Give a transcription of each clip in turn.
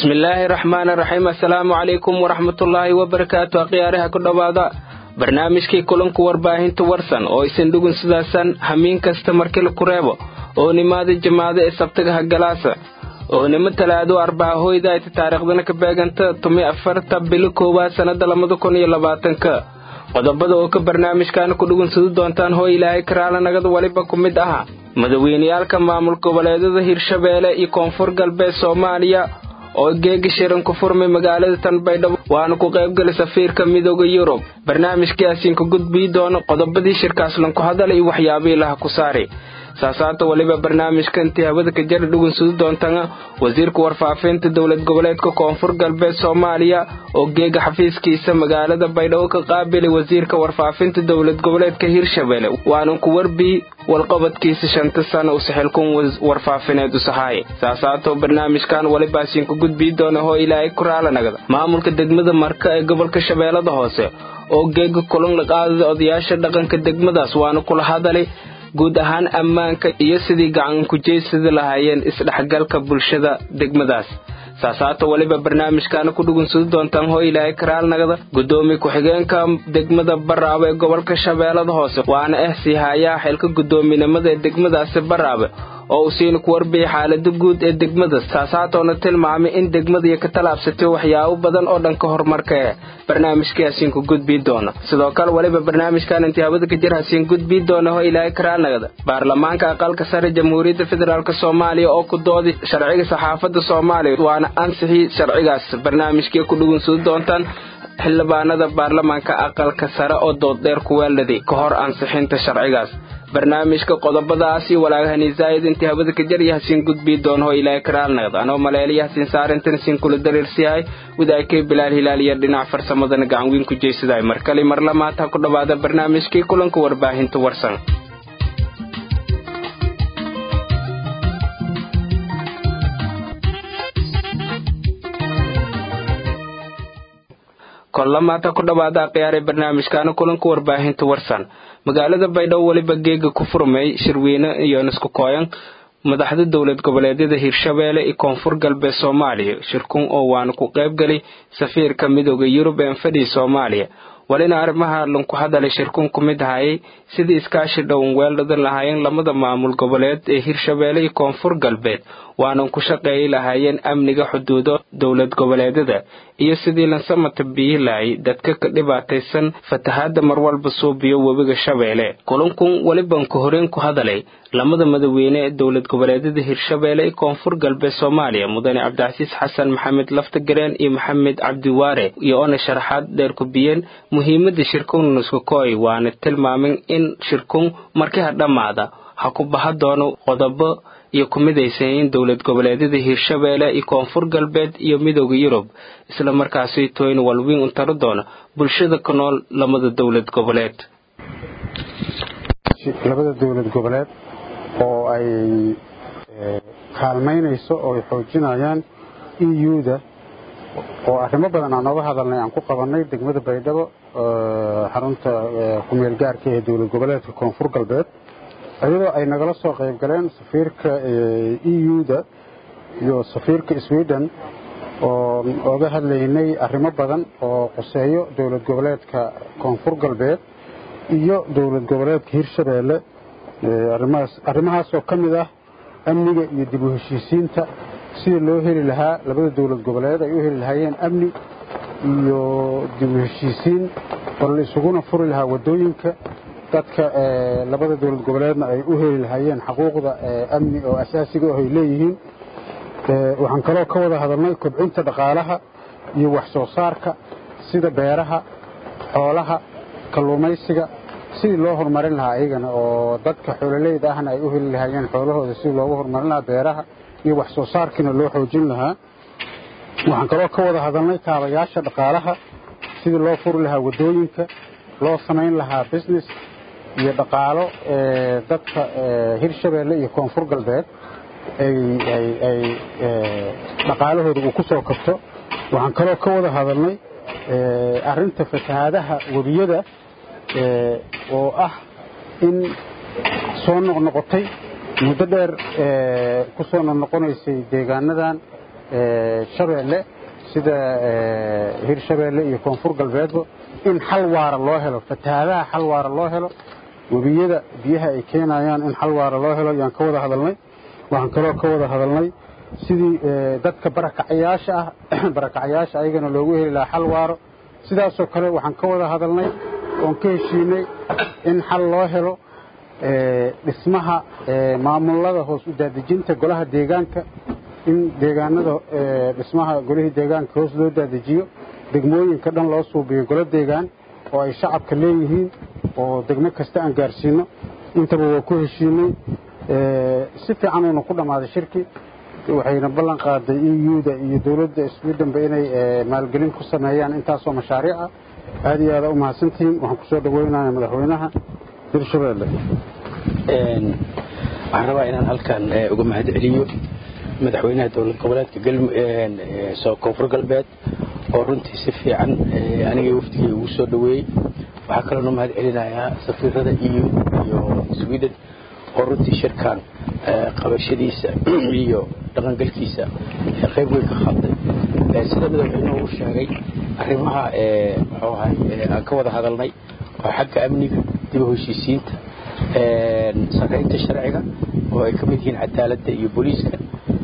bismillaahi raxmaani raxiim assalaamu calaykum waraxmatullaahi wabarakaatu akhyaaraha ku dhowaada barnaamijkii kulanku warbaahinta warsan oo isin dhugun sidaasan hamiin kasta markila ku reebo oo nimaada jamaada ee sabtagaha galaasa oo nimo talaado arbaca hoyda ayta taariikhdana ka beeganta tumi afarta bili koowaad sannada labada kun iyo labaatanka qodobada oo ka barnaamijkaana ku dhugunsadu doontaan hoo ilaahay karaala nagada waliba ku mid aha madaweyneyaalka maamul goboleedyada hirshabeelle iyo koonfur galbeed soomaaliya oo geegi shiran ku furmay magaalada tanbaydhabo waana ku qaybgali safiirka midooda yurub barnaamijkaasiin ka gudbii doono qodobadii shirkaaslan ku hadala iyo waxyaabihii laha ku saari saasaata weliba barnaamijka intii hawada ka jara dhugunsadu doontana wasiirka warfaafinta dowlad goboleedka koonfur galbeed soomaaliya oo geega xafiiskiisa magaalada baydhabo ka qaabilay wasiirka warfaafinta dowlad goboleedka hirshabelle waana ku warbii walqabadkiisa shanta sana u saxilkun warfaafineed u sahaaye saasaato barnaamijkan walibaasiin ku gudbii doona hoo ilaahay ku raalanagada maamulka degmada marka ee gobolka shabeellada hoose oo geega kulan la qaadada odayaasha dhaqanka degmadaas waana kula hadalay guud ahaan ammaanka iyo sidii gacan kujeysada lahaayeen isdhexgalka bulshada degmadaas saasaato weliba barnaamijkaana ku dhugunsadu doontaan hoo ilaahay karaalnagada guddoomiye ku-xigeenka degmada baraabe ee gobolka shabeellada hoose waana ah sii haayaha xilka guddoominimada ee degmadaasi baraabe oo uu siina ku warbiyay xaalada guud ee degmada saasaatoona tilmaamay in degmadaiyo ka talaabsatay waxyaabo badan oo dhanka horumarka eh barnaamijkaasiin ku gudbii doona sidoo kale weliba barnaamijkan intii hawada ka jir hasiin gudbii doona hoo ilaahay karaalnagada baarlamaanka aqalka sare jamhuuriyadda federaalk soomaaliya oo ku doodi sharciga saxaafadda soomaaliya waana ansixii sharcigaas barnaamijkii ku dhugunsadu doontaan xildhibaanada baarlamaanka aqalka sare oo dooddheer ku weeladay ka hor ansixinta sharcigaas barnaamijka qodobadaasi walaagahani zaa'id intii hawada ka jarya hasiin gudbii doon hoo ilaahay karaalnagad anoo maleeliya hasiin saarintan siin kula dariirsiyahay wadaagkay bilaal hilaal iyo dhinac farsamadana gacan weyn ku jeysadahay mar kale mar lamaad ha ku dhowaada barnaamijkii kulanka warbaahinta warsan kollamaata ku dhowaada akhyaaree barnaamijkaana kulanka warbaahinta warsan magaalada baydhabo weliba geega ku furmay shirweyne iyo nisku kooyan madaxda dowlad goboleedyada hirshabeelle iyo koonfur galbeed soomaaliya shirkun oo waana ku qaybgalay safiirka midooda yurub ee fadhii soomaaliya walina arrimaha lanku hadalay shirkun ku mid ahayay sidii iskaashi dhowan weeldhadan lahaayeen lamada maamul goboleed ee hirshabeelle iyo koonfur galbeed waanan ku shaqeeyi lahaayeen amniga xuduudo dowlad goboleedyada iyo sidii lansamata biyi lahay dadka ka dhibaataysan fatahaadda marwalba suubiyo webiga shabeelle kulankun weliban ku horeen ku hadalay lamada madaweyne ee dowlad goboleedyada hirshabeelle iyo koonfur galbeed soomaaliya mudane cabdicasiis xasan maxamed laftagareen iyo maxamed cabdiwaare iyo oona sharaxaad dheer ku biyeen muhiimadda shirkun nuskakooy waana tilmaamin in shirkun markii ha dhammaada ha ku baha doono qodobo iyo ku midaysayin dowlad goboleedyada hirshabeelle iyo koonfur galbeed iyo midooda yurub isla markaasi tooyn walwiin u taro doona bulshada ku nool lamada dowlad goboleed labada dowlad goboleed oo ay kaalmaynayso oo ay xoojinayaan eu-da oo arrimo badan aan nooga hadalnay aan ku qabannay degmada baydhabo xarunta kumeel gaarka ee dowlad goboleedka koonfur galbeed iyadoo ay nagala soo qayb galeen safiirka eu-da iyo safiirka sweden oo oga hadlaynay arrimo badan oo quseeyo dowlad goboleedka koonfur galbeed iyo dowlad goboleedka hirshabeelle arrimahaas oo ka mid ah amniga iyo dib u heshiisiinta sida loo heli lahaa labada dowlad goboleed ay u heli lahaayeen amni iyo dib u heshiisiin oo la isuguna furi lahaa waddooyinka dadka labada dowlad goboleedna ay u heli lahaayeen xaquuqda amni oo asaasiga ah ay leeyihiin waxaan kaloo ka wada hadalnay kobcinta dhaqaalaha iyo wax soo saarka sida beeraha xoolaha kalluumaysiga sidii loo horumarin lahaa iyagana oo dadka xoololeyda ahna ay u heli lahaayeen xoolahooda sidii loogu horumarin lahaa beeraha iyo wax soo saarkiina loo xoojin lahaa waxaan kaloo ka wada hadalnay kaabayaasha dhaqaalaha sidii loo furi lahaa waddooyinka loo samayn lahaa business iyo dhaqaalo dadka hirshabeelle iyo koonfur galbeed ay dhaqaalahooda uu ku soo kabto waxaan kaloo ka wada hadalnay arrinta fatahaadaha webiyada oo ah in soo noqnoqotay muddo dheer ku soo noqnoqonaysay deegaanadan shabeelle sida hirshabeelle iyo koonfur galbeedba in xal waara loo helo fatahaadaha xal waara loo helo webiyada biyaha ay keenayaan in xal waara loo helo yaan ka wada hadalnay waxaan kaloo ka wada hadalnay sidii dadka barakacayaasha ah barakacayaasha ayagana loogu heli lahaa xal waaro sidaasoo kale waxaan ka wada hadalnay oon ka heshiinay in xal loo helo dhismaha maamulada hoos u daadejinta golaha deegaanka in deegaanada dhismaha golihii deegaanka hoos loo daadejiyo degmooyinka dhan loo suubiyo golo deegaan oo ay shacabka leeyihiin oo degmo kasta aan gaarsiino intaba waa ku heshiinay si fiican uuna ku dhammaaday shirki waxayna ballan qaaday euda iyo dowladda swedhenba inay maalgelin ku sameeyaan intaasoo mashaariic ah aad iyo aada u mahadsantihiin waxaan ku soo dhaweynaya madaxweynaha hirshabeelle waxaan rabaa inaan halkan uga mahad celiyo madaxweynaha dowlad goboleedka koonfur galbeed oo runtii si fiican anigii wafdigii ugu soo dhaweeyey waxaa kaloona mahad celinayaa safiirada eu iyo sweden oo runtii shirkan qabashadiisa iyo dhaqangalkiisa qayb weyn ka qaatay sida madaxweynuhu uu sheegay arrimaha muxuu ahay aan ka wada hadalnay oo xagga amniga dib u heshiisiinta saraynta sharciga oo ay ka mid yihiin cadaaladda iyo booliiska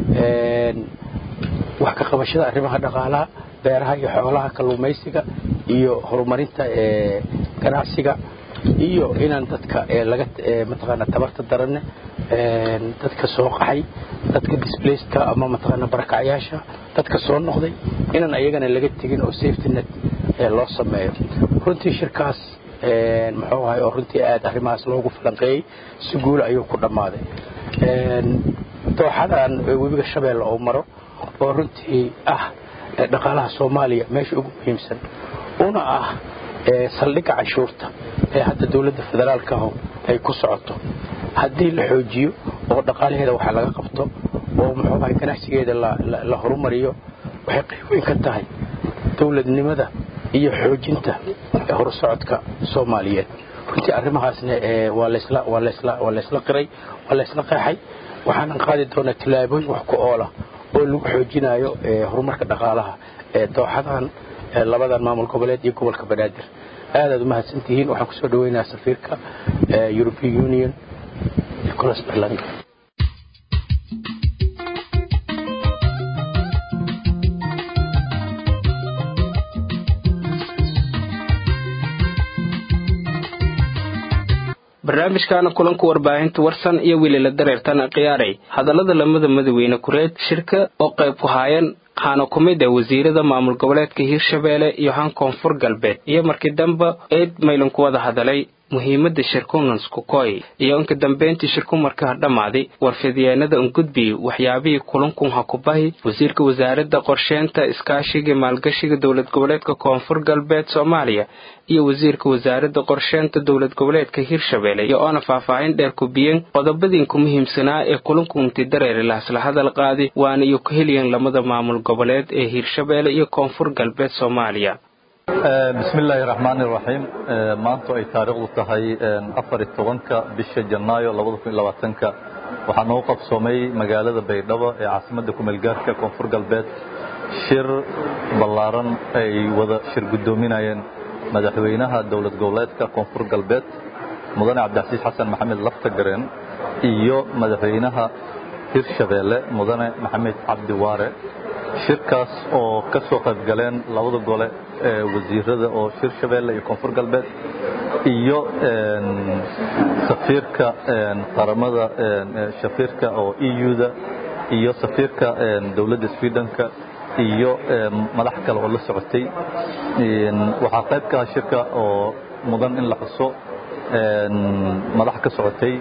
wax ka qabashada arrimaha dhaqaalaha beeraha iyo xoolaha kalluumaysiga iyo horumarinta ganacsiga iyo inaan dadka laga mataqaana tabarta daranne dadka soo qaxay dadka displacedka ama mataqaana barakacyaasha dadka soo noqday inaan ayagana laga tegin oo safety net loo sameeyo runtii shirkaas muxuu ahay oo runtii aad arrimahaas loogu falanqeeyey si guula ayuu ku dhammaaday dooxadan webiga shabeelle oo maro oo runtii ah dhaqaalaha soomaaliya meesha ugu muhiimsan una ah saldhigga canshuurta ee hadda dowladda federaalka aho ay ku socoto haddii la xoojiyo oo dhaqaalaheeda waxa laga qabto oo muxuu ahay ganacsigeeda la horumariyo waxay qayb weyn ka tahay dowladnimada iyo xoojinta horusocodka soomaaliyeed runtii arrimahaasna waa laysla qiray waa laysla qeexay waxaanan qaadi doonaa tillaabooyin wax ku oola oo lagu xoojinayo horumarka dhaqaalaha ee dooxadan labadan maamul goboleed iyo gobolka banaadir aadaad u mahadsantihiin waxaan kusoo dhaweynayaa safiirka european union nicolas berlanga barnaamijkaana kulanka warbaahinta warsan iyo welila dareertana khiyaaray hadallada lamada madaweyne kureed shirka oo qayb ku haayeen waxaana ku mid ah wasiirada maamul goboleedka hiirshabeelle iyo han koonfur galbeed iyo markii dambe eed maylan ku wada hadalay muhiimadda shirkunans kukoy iyo inka dambeyntii shirku markaa dhammaaday warfidyeennada ungudbi waxyaabihii kulankun hakubahi wasiirka wasaaradda qorsheynta iskaashiga maalgashiga dowlad goboleedka koonfur galbeed soomaaliya iyo wasiirka wasaaradda qorsheynta dowlad goboleedka hiirshabeelle iyo oona faahfaahin dheer kubiyeen qodobadiinku muhiimsanaa ee kulankunti dareeri lahasla hadal qaadi waana iyo ku heliyeen lamada maamul goboleed ee hiirshabeelle iyo koonfur galbeed soomaaliya bismi illaahi raxmaani raxiim maantu ay taariikhdu tahay afar iyo tobanka bisha janaayo labada kun iyo labaatanka waxaa noogu qabsoomay magaalada baydhabo ee caasimadda kumeelgaarka koonfur galbeed shir ballaaran ay wada shir guddoominayeen madaxweynaha dowlad goboleedka koonfur galbeed mudane cabdicasiis xasan maxamed laftagareen iyo madaxweynaha hirshabeelle mudane maxamed cabdi waare shirkaas oo ka soo qayb galeen labada gole ee wasiirada oo hirshabeelle iyo koonfur galbeed iyo safiirka qaramada safiirka oo euda iyo safiirka dowladda swedenka iyo madax kale oo la socotay waxaa qayb ka ah shirka oo mudan in la xuso madax ka socotay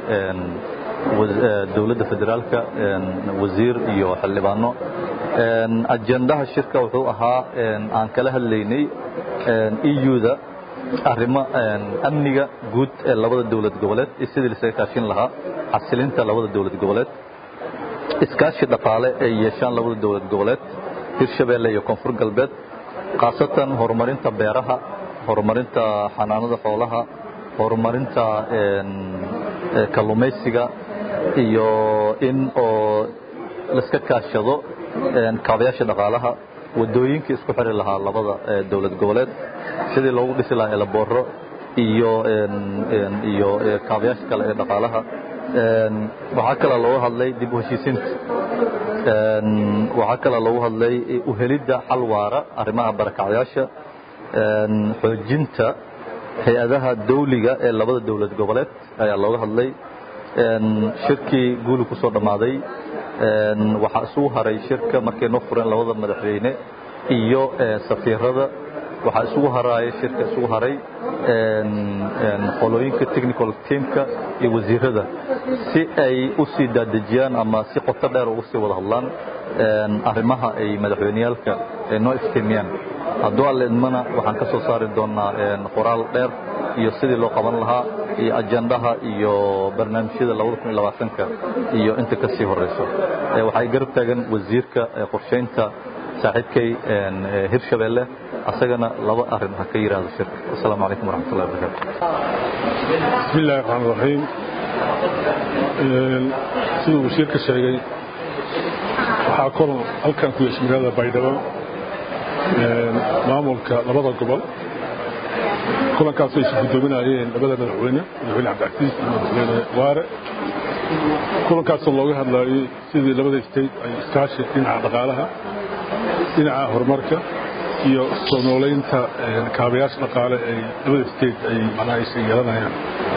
dowladda federaalka wasiir iyo xildhibaano ajendaha shirka wuxuu ahaa aan kala hadlaynay euda arrimo amniga guud ee labada dowlad goboleed iyo sidii lasaga kaashin lahaa xasilinta labada dowlad goboleed iskaashi dhaqaale ay yeeshaan labada dowlad goboleed hirshabeelle iyo koonfur galbeed khaasatan horumarinta beeraha horumarinta xanaanada xoolaha horumarinta kalluumaysiga iyo in oo laiska kaashado kaabayaasha dhaqaalaha wadooyinkii isku xiri lahaa labada dowlad goboleed sidii loogu dhisi lahaa elabooro iyo iyo kaabayaasha kale ee dhaqaalaha waxaa kaloo looga hadlay dib u heshiisiinta waxaa kaloo loogu hadlay uhelidda xal waara arrimaha barakacyaasha xoojinta hay-adaha dawliga ee labada dowlad goboleed ayaa looga hadlay shirkii guuli ku soo dhammaaday waxaa isugu haray shirka markay noo fureen labada madaxweyne iyo safiirada waxaa isugu haraaya shirka isugu haray qolooyinka technical teamka iyo wasiirada si ay u sii daadejiyaan ama si qoto dheer ugu sii wada hadlaan arrimaha ay madaxweyneyaalka noo iftiimiyaan hadduu alle idmana waxaan ka soo saari doonnaa qoraal dheer iyo sidii loo qaban lahaa iyo ajandaha iyo barnaamijyada labada iyo inta ka sii horeyso waxay garab taagan wasiirka qorshaynta saaxiibkay hirshabeelle asagana laba arrin ha ka yidhaahdo shirka asalaamu calaykum waraxmat ullahi wabarakaatu bismi illahi raxmaan raxiim siduu wasiirka sheegay waxaa kulan halkan ku yeeshay magaalada baydhabo maamulka labada gobol kulankaasoo isu guddoominayeen labada madaxweyne madaxweyne cabdicasiis iyo madaxweyne waare kulankaasoo looga hadlaayey sidii labada state ay iskaashi dhinaca dhaqaalaha dhinaca horumarka iyo soo noolaynta kaabayaasha dhaqaale ay labada state ay macnaha aysa yeelanayaan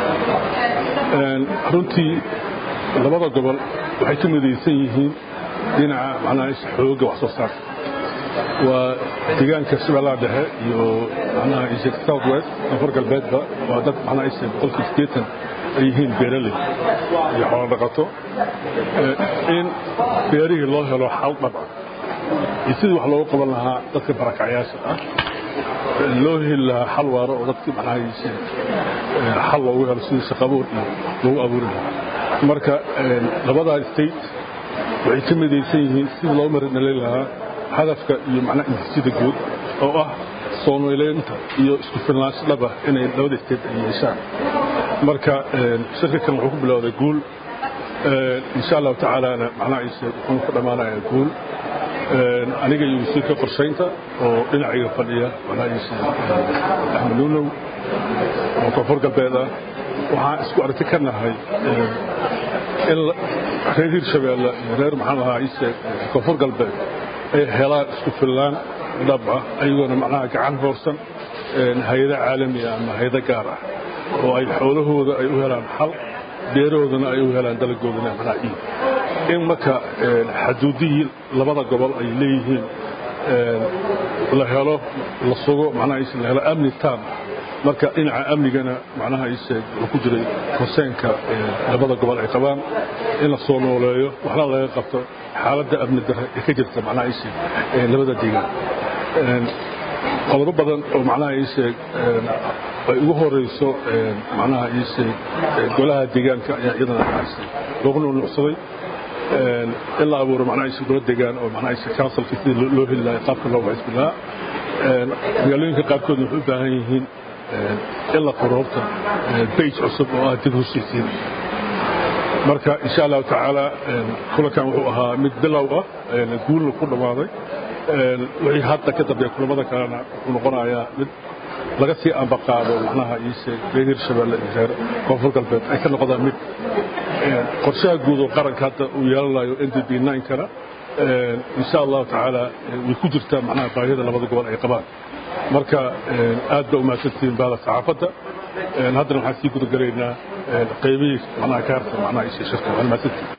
runtii labada gobol waxay ka midaysan yihiin dhinaca macnaha aysa xoogga wax soo saarka waa deegaanka shabeellaha dhexe iyo macnaha aysa south west koonfur galbeedba waa dad macnaha aysa boqolkii siddeetan ay yihiin beeraley iyo xoolo dhaqato in beerihii loo helo xal dhab ah iyo sidii wax loogu qaban lahaa dadka barakacyaasha ah loo heli lahaa xal waaro oo dadkii macnahaise xal loogu helo sidii shaqabuur iyo loogu abuuri lahaa marka labadaa state waxay ka midaysan yihiin sidii loo marinalay lahaa hadafka iyo macnaha intisida guud oo ah soo noolaynta iyo isku filnaansho dhab ah inay labada state ay yeeshaan marka shirka kan wuxuu ku bilowday guul insha allahu tacaalana macnahaise wuxuu ku dhammaanayaa guul aniga iyo wasiirka qorshaynta oo dhinacayga fadhiya walaahiisa axmed nuunow oo koonfur galbeed ah waxaan isku aragti ka nahay in reer hirshabeelle iyo reer maxaan ahaa ise koonfur galbeed ay helaan isku fillaan dhab ah ayagoona macnaha gacan hoorsan hay-ada caalamiya ama hay-ada gaar ah oo ay xoolahooda ay u helaan xal beerahoodana ay u helaan dalagoodana macnaha iib in marka xaduudihii labada gobol ay leeyihiin la helo la sugo macnaha la helo amni taam marka dhinaca amnigana macnaha ise wuxuu ku jiray konseenka labada gobol ay qabaan in la soo nooleeyo waxna laga qabto xaaladda amni darre ee ka jirta macnaha ise labada deegaan qodobo badan oo macnaha ise ay ugu horeyso macnaha ise golaha deegaanka ayaa iyadana loogu nuunuucsaday in la abuuro macnaha ise gola deegaan oo macnaha ise councilka sidii loo heli lahaa qaabka loo waxisbi lahaa magaalooyinka qaarkoodna waxay u baahan yihiin in la furo horta bage cusub oo ah dib heshiisiin marka insha allahu tacaala kulankan wuxuu ahaa mid bilow ah guulna ku dhammaaday wixii hadda ka dambeeya kulamada kalena wuxuu noqonayaa mid laga sii ambaqaado macnaha iise reer hirshabeelle iyo reer koonfur galbeed ay ka noqdaan mid qorshaha guud oo qaranka hadda uu yeelanayo n d b kana insha allahu tacaala way ku jirtaa macnaha baahida labada gobol ay qabaan marka aad ba umahadsantihiin baada saxaafadda haddana waxaan sii gudagalaynaa qaybihii macnaha ka harsan macnaha isha shirka waan mahadsantihiin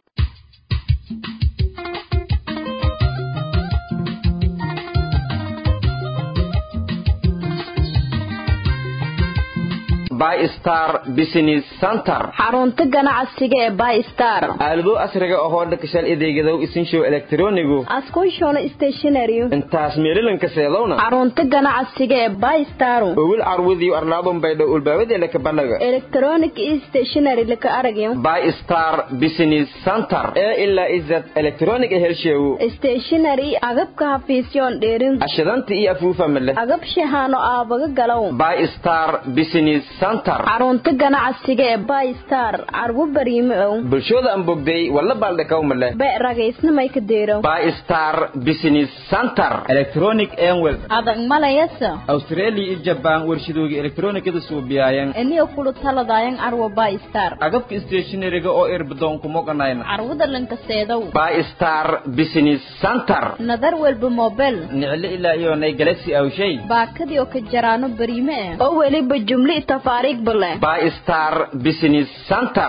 bystar business center xarunta ganacsiga ee bystar aalado asriga ahoo dhakashal adeegadow isinshow elektronigu askushona stationary intaas meelilanka seedowna xarunta ganacsiga ee bystar owil carwudiyo arlaabon baydho ulbaawadeelaka banaga electronic stationary laka aragyo bystar business center ee ilaa izad electronic helsheewu stationary agabka hafiisyoon dheerin ashadanta iyo afuufa male agab shahaano aabaga galow bystar business center santar xarunta ganacsiga ee bystar carwo bariime ow bulshooda aan bogday walla baaldhakawma leh be ragaysnamay ka deerow bystar business center electronic enwel adag malayasa australia iyo jabaan warshadooga elektronikada suubiyayan eniyo kulu taladayan carwo bystar agabka stationariga oo irbadoonku moganayna carwada lankaseedow bystar business center nadar walba mobel niclo ilaa iyo nay galaxy awshay baakadii oo ka jaraano bariime eh oo weliba jumli tafaariigba leh bystar business center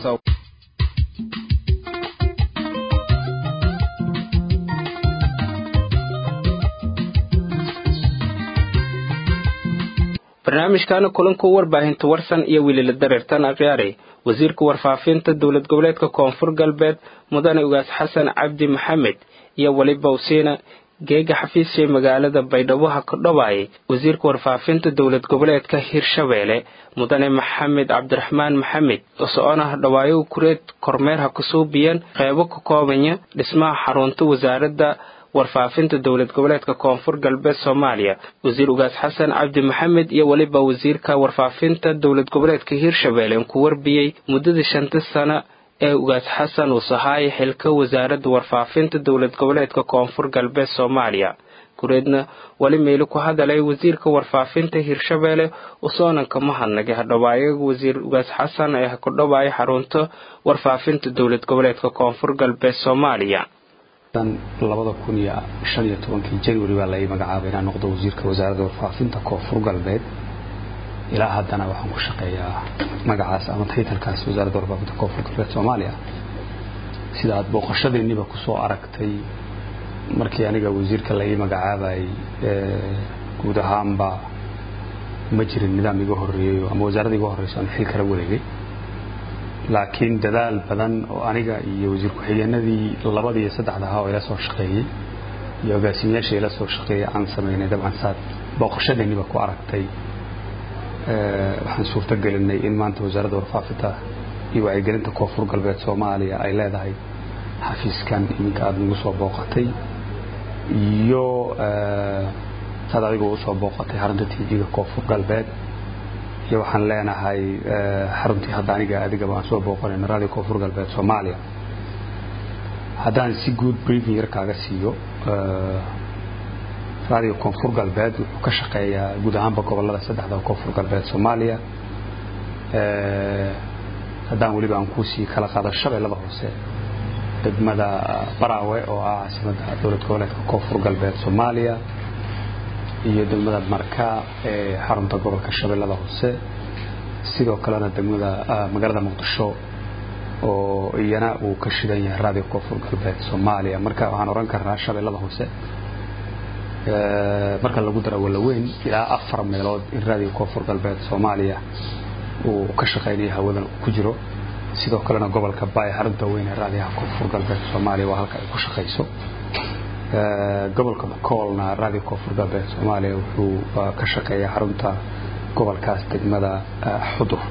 barnaamijkaana kulanku warbaahinta warsan iyo welila dareertan akhyaari wasiirka warfaafinta dowlad goboleedka koonfur galbeed mudane ugaas xasan cabdi maxamed iyo weliba usiina geega xafiishay magaalada baydhabo ha ka dhowaayay wasiirka warfaafinta dowlad goboleedka hirshabeelle mudane maxamed cabdiraxmaan maxamed oo soconaha dhawaayo kureed kormeer ha kasuubiyeen qeybo ka koobanya dhismaha xarunta wasaaradda warfaafinta dowlad goboleedka koonfur galbeed soomaaliya wasiir ugaas xasan cabdi maxamed iyo weliba wasiirka warfaafinta dowlad goboleedka hirshabeelle ku warbiyey muddadii shanta sano ee ugaas xasan uu sahaayay xilka wasaaradda warfaafinta dowlad goboleedka koonfur galbeed soomaaliya kureedna weli meeli ku hadalay wasiirka warfaafinta hirshabeelle usoonanka mahadnagay hadhowaayaga wasiir ugaas xasan ee ha ku dhowaayay xarunta warfaafinta dowlad goboleedka koonfur galbeed soomaaliya labada kun iyo shan iyo tobankii january baa la ii magacaabay inaan noqdo wasiirka wasaaradda warfaafinta koonfur galbeed ilaa haddana waxaan ku shaqeeyaa magacaas ama taytalkaas wasaaradda warfaafinta koonfur galbeed soomaaliya sida aad booqashadeeniba kusoo aragtay markii aniga wasiirka la ii magacaabayay guud ahaanba ma jirin nidaam iga horreeyo ama wasaaradda iga horreyso aan xil kala wareegay laakiin dadaal badan oo aniga iyo wasiir ku-xigeenadii labada iyo saddexda ahaa oo ila soo shaqeeyey iyo agaasimayaasha ila soo shaqeeyey aan samaynay dabcan saad booqashadeeniba ku aragtay waxaan suurto gelinay in maanta wasaaradda warfaafinta iyo wacyigelinta koonfur galbeed soomaaliya ay leedahay xafiiskan iminka aada nagu soo booqatay iyo saad adigu usoo booqatay xarunta t v-ga koonfur galbeed iyo waxaan leenahay xaruntii hadda aniga adigaba aan soo booqanayno radio koonfur galbeed soomaaliya haddaan si guud briefing yar kaaga siiyo radio koonfur galbeed wuxuu ka shaqeeyaa guud ahaanba gobolada saddexda koonfur galbeed soomaaliya haddaan weliba aan kuusii kala qaado shabeellada hoose degmada baraawe oo ah caasimadda dowlad goboleedka koonfur galbeed soomaaliya iyo degmada marka ee xarunta gobolka shabeellada hoose sidoo kalena degmada magaalada muqdisho oo iyana uu ka shidan yahay radio koonfur galbeed soomaaliya marka waxaan oran karnaa shabeellada hoose marka lagu daro walaweyn ilaa afar meelood in radio koonfur galbeed soomaaliya uu ka shaqaynayo hawadan ku jiro sidoo kalena gobolka baay xarunta weyn ee raadiyaha koonfur galbeed soomaaliya waa halka ay ku shaqayso gobolka bakoolna radio koonfur galbeed soomaaliya wuxuu ka shaqeeyaa xarunta gobolkaas degmada xudur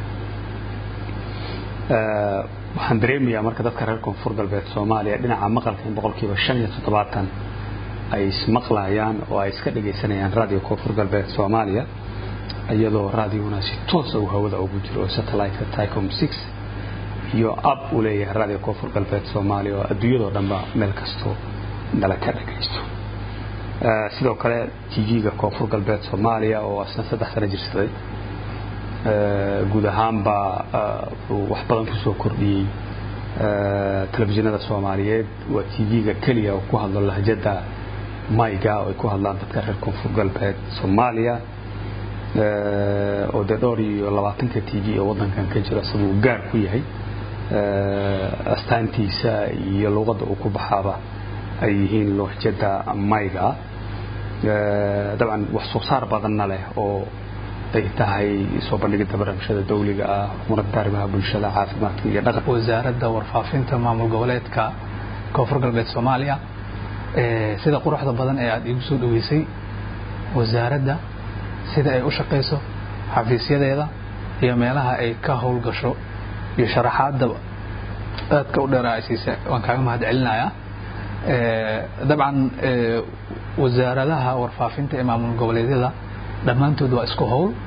waxaan dareemayaa marka dadka reer koonfur galbeed soomaaliya dhinaca maqalka in boqolkiiba shan iyo toddobaatan ay ismaqlayaan oo ay iska dhegaysanayaan radio koonfur galbeed soomaaliya iyadoo radiona si toosa uu hawada ugu jiro oo satellite-ka ticom six iyo ab uu leeyahay radio koonfur galbeed soomaaliya oo adduunyadoo dhanba meel kastoo nala ka dhagaysto sidoo kale tv-ga koonfur galbeed soomaaliya oo asna saddex sano jirsaday guud ahaanba wuxuu wax badan ku soo kordhiyey telefishinada soomaaliyeed waa tv-ga keliya oo ku hadlo lahjada mayga oo ay ku hadlaan dadka reer koonfur galbeed soomaaliya oo dee dhowr iyo labaatanka t v oo waddankan ka jiro isaguu gaar ku yahay astaantiisa iyo luuqadda uu ku baxaaba ay yihiin lahjada mayga dabcan wax soo saar badanna leh oo ay tahay soo bandhigidda barnaamijyada dawliga ah xukuumadda arrimaha bulshada caafimaadka iyo dhaqan wasaaradda warfaafinta maamul goboleedka koonfur galbeed soomaaliya sida quruxda badan ee aada iigu soo dhaweysay wasaaradda sida ay u shaqayso xafiisyadeeda iyo meelaha ay ka howlgasho iyo sharaxaadda aadka u dheera ay siisa waan kaaga mahad celinayaa dabcan wasaaradaha warfaafinta ee maamul goboleedyada dhammaantood waa isku howl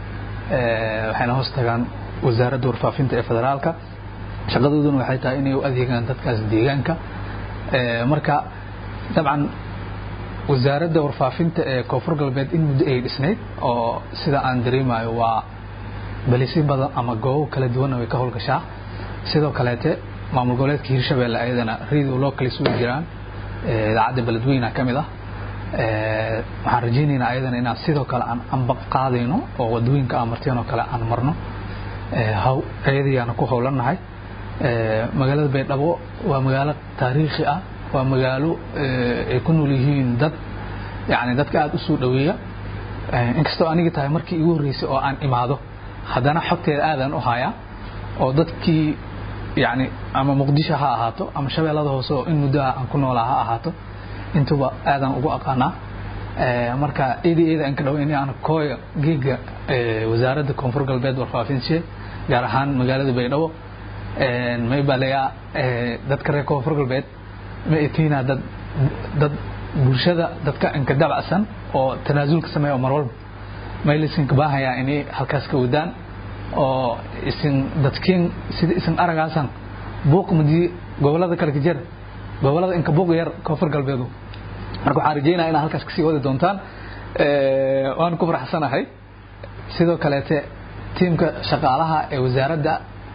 waxayna hoos tagaan wasaaradda warfaafinta ee federaalka shaqadooduna waxay tahay inay u adeegaan dadkaas deegaanka marka dabcan wasaaradda warfaafinta ee koonfur galbeed in muddo ay dhisnayd oo sida aan dareemayo waa balisyo badan ama goobo kala duwanna way ka howlgashaa sidoo kaleete maamul goboleedka hirshabeelle ayadana radio locals way jiraan idaacadda beledweyna ka mid ah waxaan rajaynaynaa ayadana inaan sidoo kale aan amba qaadayno oo wadooyinka aan marteen oo kale aan marno haw ayadayaana ku howlannahay magaalada baydhabo waa magaalo taariikhi ah waa magaalo ay ku nool yihiin dad yani dadka aada u soo dhaweeya inkastoo anigi tahay markii igu horreysay oo aan imaado haddana xogteeda aadaan u hayaa oo dadkii yani ama muqdisho ha ahaato ama shabeellada hoose oo in muddoha aan ku noolaa ha ahaato intuba aadaan ugu aqaanaa marka eedi eeda aan ka dhawo in aan kooya geega wasaaradda koonfur galbeed warfaafinse gaar ahaan magaalada baydhabo may baleyaa dadka reer koonfur galbeed ma etiina dad dad bulshada dadka inka dabacsan oo tanaasulka sameeya oo mar walba may laisinka baahayaa inay halkaas ka wadaan oo isin dadkiin sida isin aragaasan buuq madii gobolada kale ka jira gobolada inka buuq yar koonfur galbeedu marka waxaan rajeynaya inaad halkaas kasii wadi doontaan waan ku faraxsanahay sidoo kaleete tiimka shaqaalaha ee wasaaradda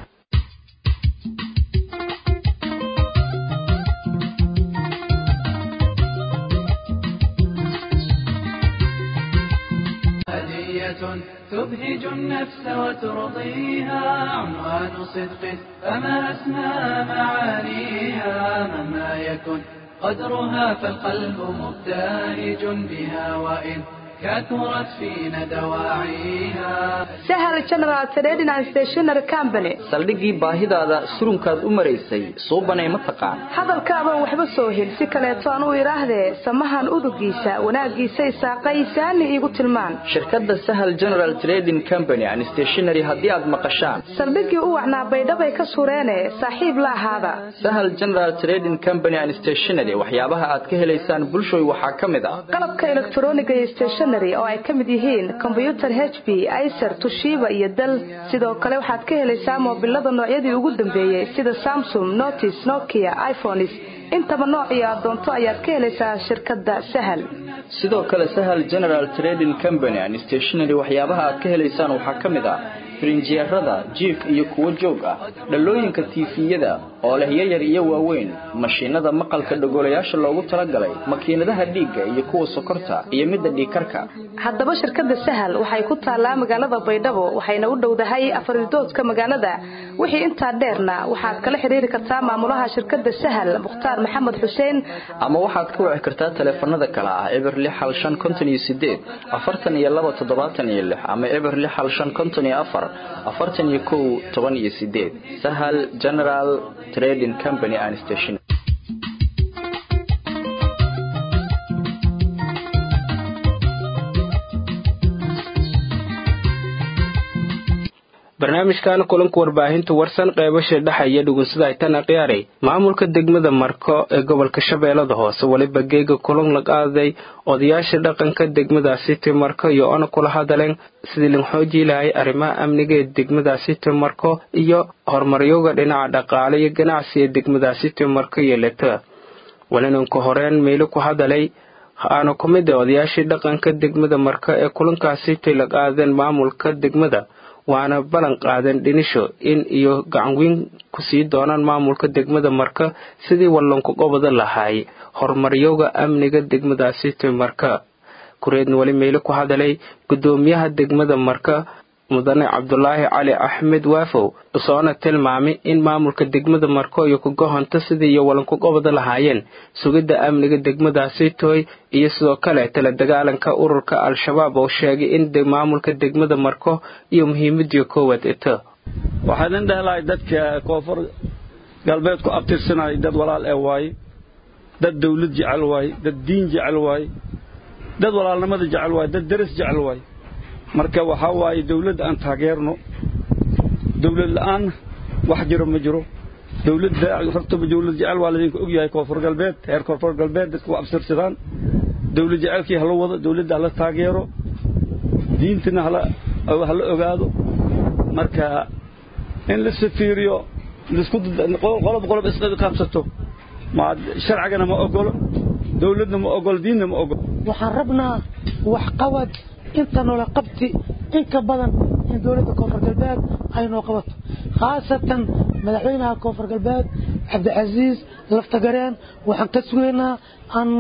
تبهج النفس وترضيها عنوان صدق فما أسمى معانيها مهما يكن قدرها فالقلب مبتهج بها وإن كثرت فينا دواعيها sahal general trading and stationery company saldhiggii baahidaada surunkaad u maraysay suubanay ma taqaan hadalkaabaan waxba soo hel si kaleeto aan u idhaahdee samahan udugiisa wanaaggiisa isaaqay saani iigu tilmaan shirkadda sahal general trading company and stationery haddii aad maqashaan saldhiggii u wacnaa baydhabay ka sureene saaxiib la ahaada sahal general trading company and stationery waxyaabaha aad ka helaysaan bulshooy waxaa ka mid ah qalabka elektroniga iyo stationery oo ay ka mid yihiin kombyutar h b icer tushiba iyo dal sidoo kale waxaad ka helaysaa moobilada noocyadii ugu dambeeyey sida samsung notis nokia iphones intaba noocii aad doonto ayaad ka helaysaa shirkadda sahal sidoo kale sahal general trading company and stationery waxyaabaha aad ka helaysaan waxaa ka mid ah firinjeerada jiif iyo kuwo joog ah dhalooyinka tiifiyada oo leh yayar iyo waaweyn mashiinada maqalka dhogolayaasha loogu talagalay makiinadaha dhiigga iyo kuwa sokorta iyo midda dhiigkarka haddaba shirkadda sahal waxay ku taallaa magaalada baydhabo waxayna u dhowdahay afaridoodka magaalada wixii intaa dheerna waxaad kala xiriiri kartaa maamulaha shirkadda sahal mukhtaar maxamed xuseen ama waxaad ka wici kartaa taleefanada kale ah eber lix hal shan konton iyo sideed afartan iyo laba toddobaatan iyo lix ama eber lix hal shan konton iyo afar afartan iyo kow toban iyo sideed sahal general trading company and station barnaamijkan kulanka warbaahinta warsan qeybasha dhexaya dhugunsada aytana khiyaaray maamulka degmada marko ee gobolka shabeellada hoose weliba geega kulan la qaaday odayaasha dhaqanka degmadaasi timarko iyo ona kula hadaleen sidii lan xoojii lahay arrimaha amniga ee degmadaasi timarko iyo horumaryoga dhinaca dhaqaale iyo ganacsi ee degmadaasi timarko iyo leta welinanka horeen meelo ku hadalay aana ku mid a odayaashii dhaqanka degmada marko ee kulankaasi tay la qaadeen maamulka degmada waana ballan qaadeen dhinisho in iyo gacanweyn ku sii doonaan maamulka degmada marka sidii wallanku qobada lahaay horumaryoga amniga degmadaasi timarka kureedna weli meyle ku hadalay guddoomiyaha degmada marka mudane cabdulaahi cali axmed waafow soona tilmaamay in maamulka degmada marko iyo kugohonto sidii iyo wallanku qobada lahaayeen sugidda amniga degmadaasi tooy iyo sidoo kale tala dagaalanka ururka al-shabaab oo sheegay in maamulka degmada marko iyo muhiimadii koowaad ito waxaan in dhehelahay dadka koonfur galbeed ku abtirsanay dad walaal ee waaye dad dawlad jecel waaye dad diin jecel waaye dad walaalnimada jecel waaye dad deris jecel waaye marka waxaa waaye dawladda aan taageerno dawlad la'aan wax jiro ma jiro dawladda hortaba dawlad jecel waa laydinka og yahay koonfur galbeed reer koonfur galbeed dadka u absirsadaan dawlad jecelkii hala wado dawladda hala taageero diintana hala ha la ogaado marka in la safiiriyo laisku qolob qolob isla qaabsato ma sharcigana ma ogolo dawladna ma ogolo diinna ma ogolo waxaan rabnaa waxqabad inta noola qabti in ka badan in dowladda koonfur galbeed ay noo qabato khaasatan madaxweynaha koonfur galbeed cabdicasiis laftagareen waxaan ka sugaynaa aan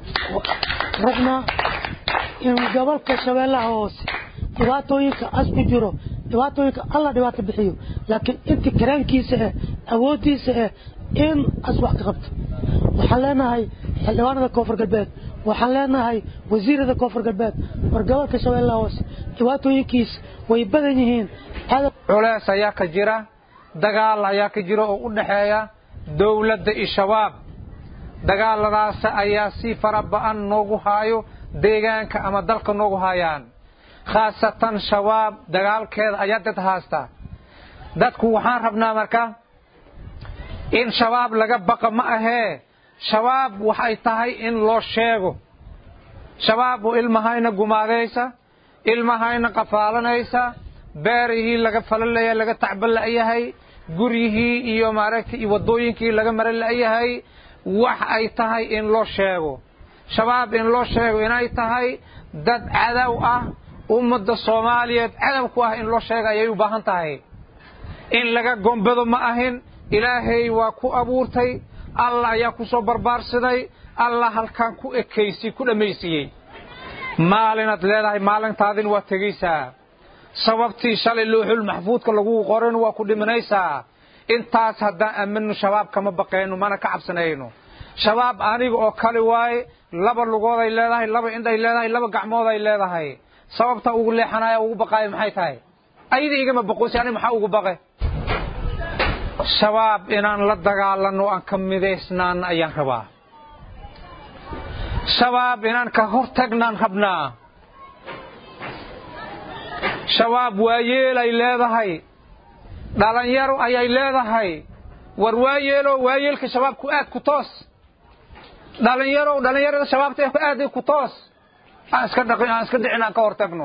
rabnaa in gobolka shabeellaha hoose dhibaatooyinka as ku jiro dhibaatooyinka alla dhibaato bixiyo laakiin intii karaankiisa ah awooddiisa ah in as wax ka qabto waxaan leenahay xildhibaanada koonfur galbeed waxaan leenahay wasiirada koonfur galbeed war gobolka shabeellaha hoose dhibaatooyinkiisa way badan yihiin culees ayaa ka jira dagaal ayaa ka jira oo u dhexeeya dowladda iyo shabaab dagaaladaas ayaa si fara ba'an noogu haayo deegaanka ama dalka noogu haayaan khaasatan shabaab dagaalkeeda ayaa dad haasta dadku waxaan rabnaa marka in shabaab laga baqa ma ahee shabaab waxay tahay in loo sheego shabaab ilmahayna gumaadaysa ilmahayna qafaalanaysa beerihii laga falalaya laga tacban la'yahay guryihii iyo maaragtay iyo waddooyinkii laga maran la'yahay wax ay tahay in loo sheego shabaab in loo sheego inay tahay dad cadow ah ummadda soomaaliyeed cadow ku ah in loo sheega ayay u baahan tahay in laga gombado ma ahin ilaahay waa ku abuurtay allah ayaa ku soo barbaarsaday allah halkaan ku ekaysay ku dhammaysiiyey maalinaad leedahay maalintaadin waa tegaysaa sababtii shalay looxul maxfuudka lagu qoran waa ku dhimanaysaa intaas haddaan aamino shabaab kama baqayno mana ka cabsanayno shabaab aniga oo kale waaye laba lugooday leedahay laba indhay leedahay laba gacmooday leedahay sababta ugu leexanaya ugu baqaayo maxay tahay ayada igama baqoosi aniga maxaa ugu baqe shabaab inaan la dagaalanno aan ka midaysnaan ayaan rabaa shabaab inaan ka hortagnaan rabnaa shabaab waayeelay leedahay dhalinyaro ayay leedahay war waayeelo waayeelka shabaabku aad ku toos dhalinyarow dhalinyarada shabaabta aad ku toos aan iska dhaqin aan iska dhicin aan ka hortagno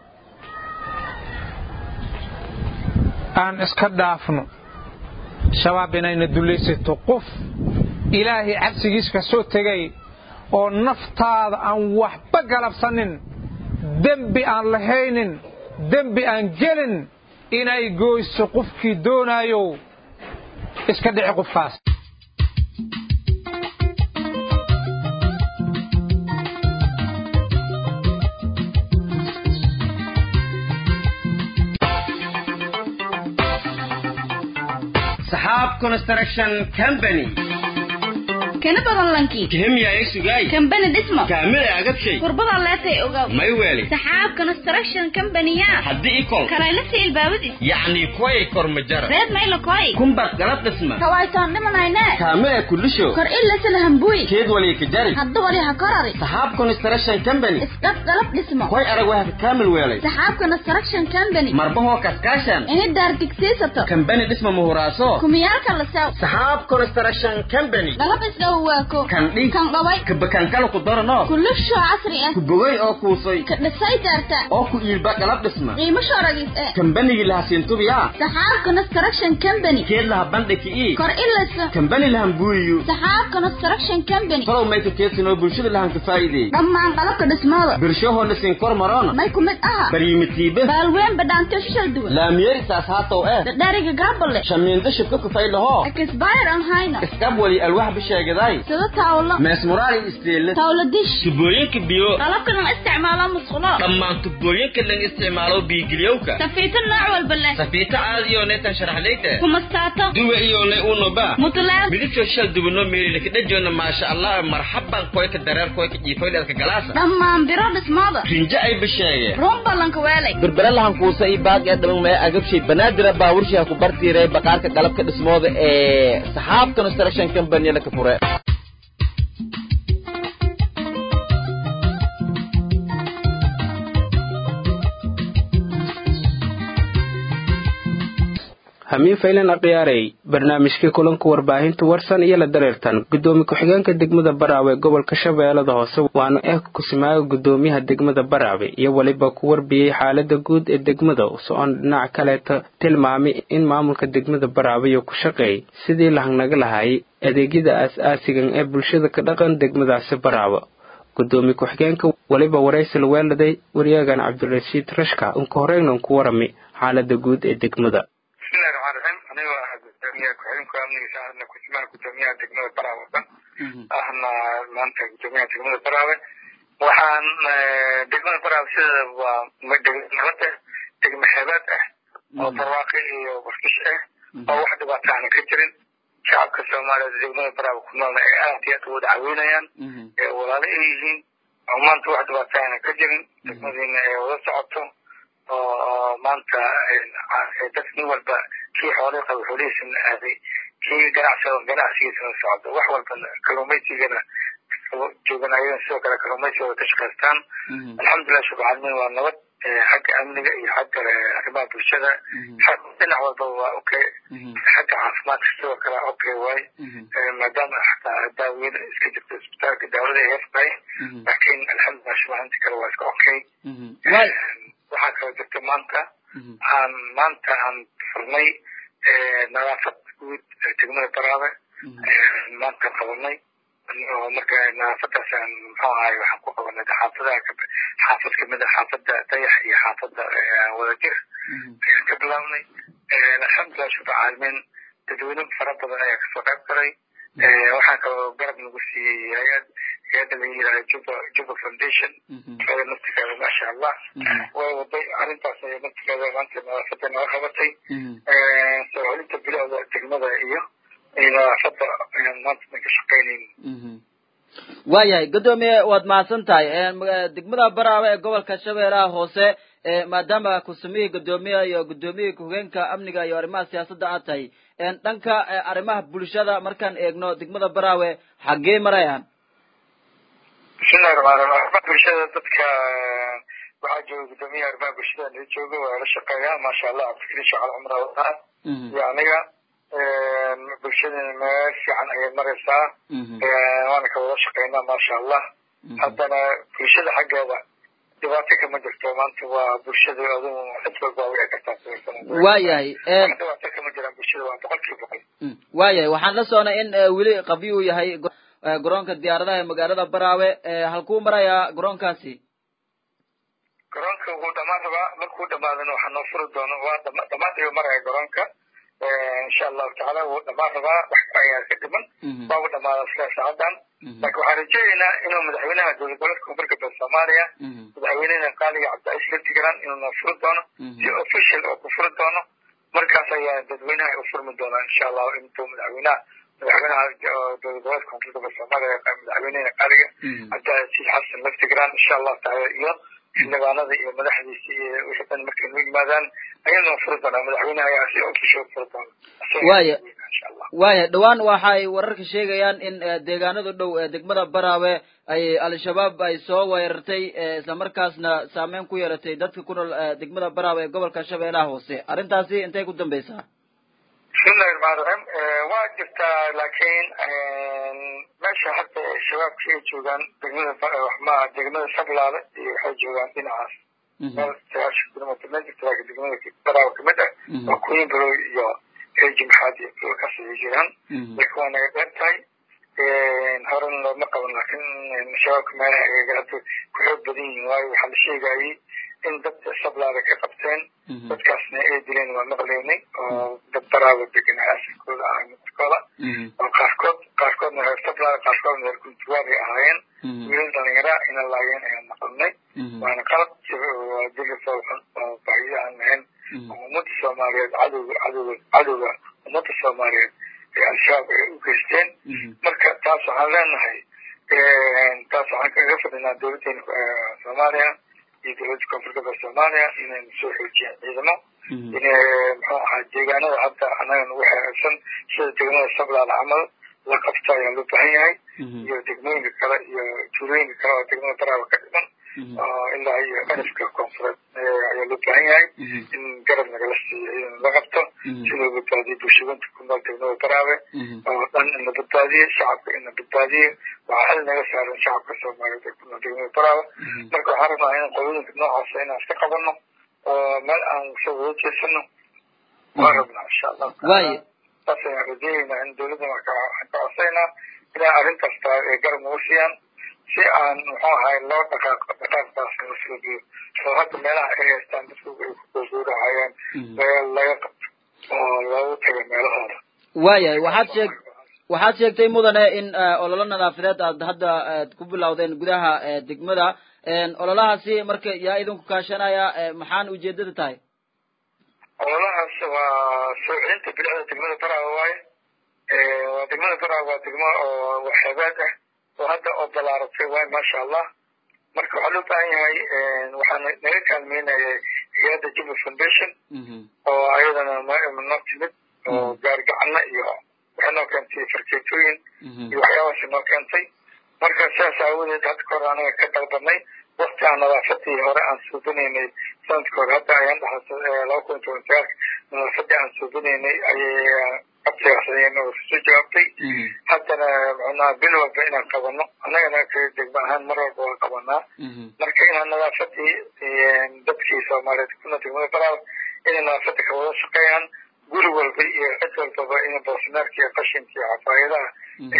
aan iska dhaafno shabaab inayna dulaysato qof ilaahay cabsigiis ka soo tegay oo naftaada aan waxba galabsanin dembi aan lahaynin dembi aan gelin inay gooyso qofkii doonaayo iska dhici qofkaas saxaab construction company kana badan lankii kihimya isugay kambani dhismo kaamila agabshay kurbada leetay ogaw may weeli saxaab construction company-ya haddii ikol kalaylasi ilbaabadis yacni kuway kormajara reed mayla koy kumbad galab dhisma kawaytaan dhimanayne kaamila kulisho kor ilasala hambuy keed waliya kajari hadda wali ha korari saxaab construction company isqab galab dhismo koy arag waxa kaamil weelay saxaab construction company marbahoo kaskaashan ini daardigsiisato kambani dhisma muhuraaso kumiyaalka la sew saxaab construction company galab isdhawaako kan dhig kan dhaway kabakankala ku darano kulisho casri ah ku bogay oo kuusay ka dhisay daarta oo ku iilba galab dhisma qiimo shoragis eh kambanigi laha siintubiya saxaab construction company keed laha bandhiki ii kor ilasa kambani lahan buuyiyo saxaab construction company tolow mayka keedsinoo bulshada lahan ka faa'iideey dhammaan qalabka dhismooda birshahoona siin kor maroona may ku mid aha baryimitiibe baalween badhaanto shishal duwan laamiyeri saas haatow eh dhadhariga gaabale shamiindo shibka kufay lahoo ekisbayr aan hayna iskab wali alwax bisheegaday sida taawlo meesmuraali isteele taawlo dish tubooyinka biyo qalabka lan isticmaalo musqulo dhammaan tubooyinka lan isticmaalo biigiliyowka safiito nooc walba leh safiito caadiyo neetan sharaxlayte kumastaato duwe iyo le unoba mutulaal midabkoo shal dubano meelile kadhajoona maasha allah marxaban koyka dareer koyka jiifoydheedka galaasa dhammaan biro dhismooda rinjo ay bisheege run ballanka weelay berbere lahan kuusa ii baag ee dhaban maya agabshay banaadira baaburshiha ku bartiiray baqaarka galabka dhismooda ee saxaab construction company laka fure hamiin faylan akhyaarey barnaamijkii kulanka warbaahinta warsan iyo la dareertan gudoomiye ku-xigeenka degmada baraawe gobolka shabeellada hoose waana eh kusimaaga gudoomiyaha degmada baraawe iyo weliba ku warbiyey xaalada guud ee degmada so-on dhinac kaleeta tilmaamay in maamulka degmada baraawe iyo ku shaqeey sidii lahangnaga lahaayay adeegyada aas-aasigan ee bulshada ka dhaqan degmadaasi baraawe gudoomiye ku-xigeenka weliba waraysi la weeladay waryagan cabdirashiid rashka unka horeynan ku warami xaalada guud ee degmada bismillahi raxmaan raxiim anigoo ah gudoomiyaha ku-xigeenka amnigiisa ahna kusimaha gudoomiyaha degmada baraawe dhan ahna maanta gudoomiyaha degmada baraawe waxaan degmada baraawe sideeda waa nabada degmo xeebeed ah oo barwaaqi iyo barkish ah oo wax dhibaato aana ka jirin shacabka soomaaliyeed degmada baraawe ku noolna ay aad iyo aad u wada caweynayaan ee walaalo ay yihiin oo maanta wax dhibaato aana ka jirin degmadiina ay wada socoto oo maanta dad nin walba kii xoolay qaba xoolihiisana aaday kii ganacsado ganacsigiisana socdo wax walba kalluumaysigana joogan ayadana sidoo kale kalluumaysigooda ka shaqaystaan alxamdulilah shubcaalmin waa nabad xagga amniga iyo xagga arrimaha bulshada dhinac walba waa okay xagga caafimaadka sidoo kale okay waay maadaama xataa daawiyada iska jirto isbitaalka daawada ay yartahay laakiin alxamdulilah shubcaalinta kale waa iska okay waxaa kaloo jirta maanta aan maanta aan furnay nadaafad guud degmada baraabe maanta qabanay oo marka nadaafadaas aan muxuu ahay waxaan ku qabanay xaafadaha xaafad kamid a xaafada dayax iyo xaafada wadajir ayaan ka bilaabnay alxamdulilah shukr caalamiin dadweyne fara badan ayaa kasoo qayb galay waxaan kaloo garab nagu siiyey hay-ad hay-adda la yidhaha juba juba foundation iyada naftigeeda maasha allah way waday arrintaas ay naftigeeda maanta nadaafada naga qabatay soo celinta bilowda degmada iyo nadaafada ayaan maanta dan ka shaqaynayna waayahay guddoomiye waad mahadsan tahay degmada baraawe ee gobolka shabeellaha hoose maadaama kusamihii guddoomiyaha iyo guddoomiyihi ku-hogeenka amniga iyo arrimaha siyaasadda aad tahay dhanka arrimaha bulshada markaan eegno degmada baraawe xaggee marayaan bismillahi raxmaan raxiim arrimaha bulshada dadka waxaa jooga guddoomiyaha arrimaha bulshada nala jooga waa la shaqeeyaa maasha allah cabdikariin shacal cumra wadaa iyo aniga bulshadana meel fiican ayay maraysaa waana ka wada shaqeynaa maasha allah haddana bulshada xaggeeda dhibaato kama jirto maanta waa bulshada adigu cid walba way kartaa waayahay dhibaato kama jiraan bulshada waa boqol kiiba boqol waayahay waxaan la soconay in weli qabyo uu yahay garoonka diyaaradaha ee magaalada baraawe halkuu marayaa garoonkaasi garoonka wuu dhamaan rabaa markuu dhamaadana waxaa noo furi doono waa dhamaad ayuu maraya garoonka insha allahu tacaala wuu dhamaan rabaa wax ayaa ka dhiman waa u dhamaada sila saacadan laakiin waxaan rajaynaynaa inuu madaxweynaha dowlad goboleedka koonfur galbeed soomaaliya madaxweynehena qaaliga cabdicaiis laftigaran inuu noo furi doono si official oo ku furi doono markaas ayaa dadweynaha u furmi doonaa insha allahu intuu madaxweynaha madaxweynaha dowlad goboleedka koonfur galbeed soomaaliya madaxweynehena qaaliga cabdicaiis xasan laftigaran insha allahu tacaala iyo xildhibaanada iyo madaxdiisa iyo wixii dhan markay noo yimaadaan ayadoo furi doonaa madaxweynaha ayaa si official furi doona waaya waaya dhowaan waxay wararka sheegayaan in deegaanada dhow ee degmada baraawe ay al-shabaab ay soo weerartay islamarkaasna saameyn ku yeelatay dadka ku nool degmada baraawe ee gobolka shabeellaha hoose arrintaasi intay ku dambeysaa bismillahi raxmaan raxiim waa jirtaa laakiin meesha hadda shabaabka ay joogaan degmada waxmaa degmada sablaale iyo waxay joogaan dhinacaas meel sagaashan kilomitr meel jirta laakiin degmada baraawe kamid ah waa kuyin barow iyo reeji maxaad iyo dhulkaas ayay jiraan marka waa naga dheer tahay horena looma qaban laakiin shabaabka meelaha agaga hadda ku xoog badan yihiin waayo waxaa la sheegayay in dad sablaada ka qabteen dadkaasna ay dileen waa maqleynay oo dad baraawa deganaa asalkooda ah midkooda oo qaarkood qaarkoodna reer sablaada qaarkoodna reer kuntuwaari ahaayeen wiilal dhalinyara ina laayeen ayaan maqalnay waana qalab waa dili fowxun oo baahiyo aan lahayn oo ummadda soomaaliyeed cadowga cadowga cadowga ummadda soomaaliyeed ee al-shabaab ay u geysteen marka taas waxaan leenahay taas waxaan kaga fadhinaa dowladdeena soomaaliya iyo dowladda koonfur galbeed soomaaliya inaynu soo xoojiyaan ciidamo inay muxuu ahaa deegaanada hadda annaga nagu xeeraysan sida degmada sablaal camal la qabto ayaa loo baahan yahay iyo degmooyinka kale iyo tuulooyinka kale oo degmada baraawa ka dhiman ilaa iyo qarifka koonfureed ayaa loo baahan yahay in garab nagala siiyo in la qabto si loo badbaadiyo bulshooyinka ku nool degmada baraawe oo dhan in la badbaadiyo shacabka in la badbaadiyo waxaa xil naga saaran shacabka soomaaliyeed ee ku nool degmada baraawe marka waxaan rabnaa in qolooyinka noocaasa inaan iska qabano oo meel aan soo wada jeesano waan rabnaa insha allah waaye saas ayaan rajeynaynaa in dowladda waxaan ka codsaynaa inay arrintaas tahay ee garab nagu siiyaan si aan muxuu ahay loo dhaqaaq dhaqaaqdaas loo soo geeyo oo hadda meelaha ay haystaan dadku ay ku googooraayaan laga qabto oo loogu tago meelahooda waayahay waxaad sheeg waxaad sheegtay mudane in ololo nadaafadeed aad hadda aad ku bilowdeen gudaha degmada ololahaasi marka yaa idinku kaashanaya maxaan ujeedada tahay ololahaas waa soo celinta bilicda degmada baraawe waaye waa degmada baraawe waa degmo oo waxeebaad ah oo hadda oo balaaratay waaye maasha allah marka waxaa loo baahan yahay waxaa naga kaalmeynaya hay-adda jubba foundation oo ayadana noo timid oo gaargacano iyo waxay noo keentay farkeetooyin iyo waxyaabahaas noo keentay marka sidaas aawadeed hadda ka hor anaga ka dalbanay wakti aan nadaafadii hore aan suubinaynay sanadka hore hadda ayaan dhaxasay laba kun toban sagaalka nadaafadii aan suubinaynay ayay abtigaasayeen oo soo jawaabtay haddana macnaha bil walba inaan qabano annagana degmo ahaan mar walba waan qabanaa marka inaan nadaafadii dadkii soomaaliyeed kuna degmada baraaw inay nadaafada ka wada shaqeeyaan guri walba iyo cid walbaba in boosinaarka iyo qashinka iyo cafaayadaha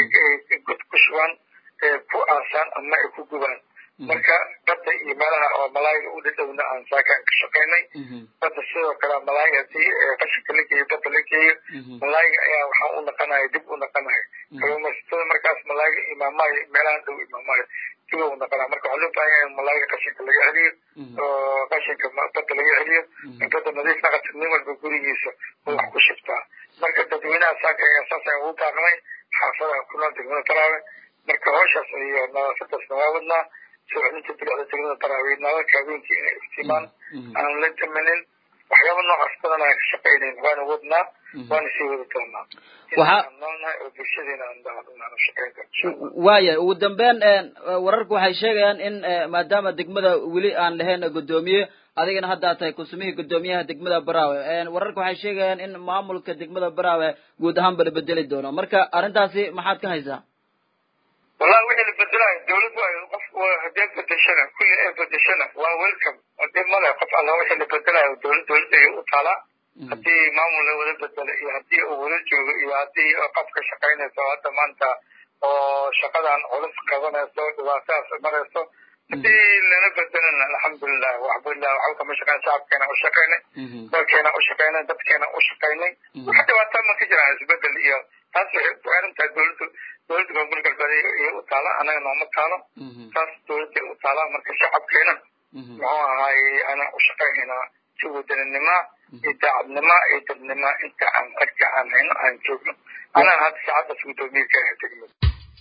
god ku shubaan ku aasaan ama ay ku gubaan marka badda iyo meelaha oo malaayiga u dhadhowna aan saakaan ka shaqaynay badda sidoo kale malaay hadii qashinka la geeyo badda la geeyo malaayiga ayaa waxaa u naqanaya dib u naqanaya kalluumaysatada markaas malaayiga imaamaayo meelaha dhow imaamaayo dib u naqanaya marka waxaa loo baahan yahay in malaayiga qashinka laga celiyo oo qashinka badda laga celiyo badda nadiif naqata nin walba gurigiisa oo wax ku shiftaa marka dadweynaha saaka ayaa saas ayaan ugu baaqnay xaafadaha ku nool degmada baraawe marka hawshaas iyo nadaafadaasna waa wadnaa soo celinta bilicda degmada baraawe nalalka habeenkii inay iftiimaan aan la damanin waxyaaba noocaas badan aan ka shaqaynayn waana wadnaa waana sii wadi doonaa waxaa noolnahay oo bulshadeena aan shaqayn doona waaya ugu dambeyn wararku waxay sheegayaan in maadaama degmada weli aan lahayn guddoomiye adigana hadda tahay kusumihii guddoomiyaha degmada baraawe wararka waxay sheegayaan in maamulka degmada baraawe guud ahaanba la bedeli doono marka arrintaasi maxaad ka haysaa wallahi wixii la bedelayo dawlad waayo qof hadee bedeshana kulli ee bedeshana waa welcome hadee male qof alla wixii la bedelayo dawlad dawladda ay u taalaa haddii maamul la wada bedelo iyo haddii uu wada joogo iyo haddii qof ka shaqaynayso hadda maanta oo shaqadan culus qabanayso dhibaatadaas marayso haddii lana bedelana alxamdulilah waxbulilah waxba kama shaqeyn shacabkeena u shaqaynay dalkeena u shaqaynay dadkeena u shaqaynay wax dhibaataa ma ka jiraan isbedel iyo taas waxay ku xiran tahay dawladdu dawladda koonfur galbeed iyo u taala anaga nooma taalo taas dawladday u taalaa marka shacabkeena muxuu ahaay anaa u shaqaynaynaa si wadaninima iyo daacadnima iyo dadnima inta aan xagka aan hayno aan joogno anaa hadda saacaddaas guddoomiye ka ahay degmada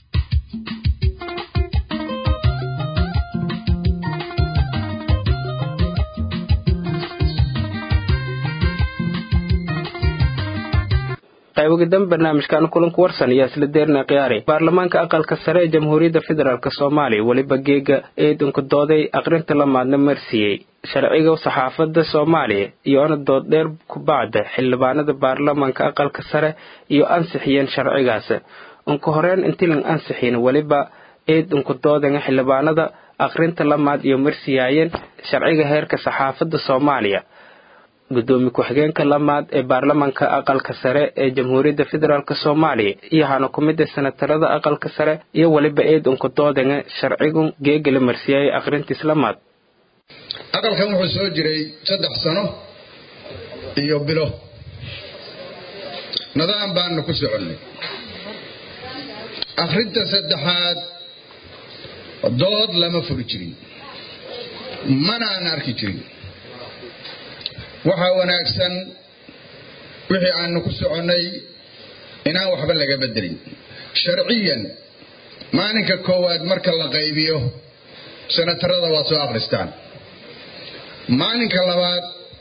qaybogadan barnaamijkan kulanku warsan ayaa isla deerna khiyaari baarlamaanka aqalka sare ee jamhuuriyadda federaalk soomaaliya weliba geega eedunka dooday aqrinta lamaadna marsiiyey sharciga saxaafadda soomaaliya iyo ana dooddheer kubacda xildhibaanada baarlamaanka aqalka sare iyo ansixiyeen sharcigaas unka horeen intilan ansixiin weliba eed unka doodanga xildhibaanada aqrinta lamaad iyo marsiyaayeen sharciga heerka saxaafadda soomaaliya gudoomiye ku-xigeenka lamaad ee baarlamaanka aqalka sare ee jamhuuriyadda federaalk soomaaliya iyo hana ku mid a senatarada aqalka sare iyo weliba eed unka doodanga sharcigun geega la marsiyaayay aqrintiis lamaad aqalkan wuxuu soo jiray saddex sano iyo bilo nidaam baanu ku soconnay akhrinta saddexaad dood lama furi jirin mana aan arki jirin waxaa wanaagsan wixii aanu ku soconnay inaan waxba laga bedelin sharciyan maalinka koowaad marka la qaybiyo senatarada waa soo akhristaan maalinka labaad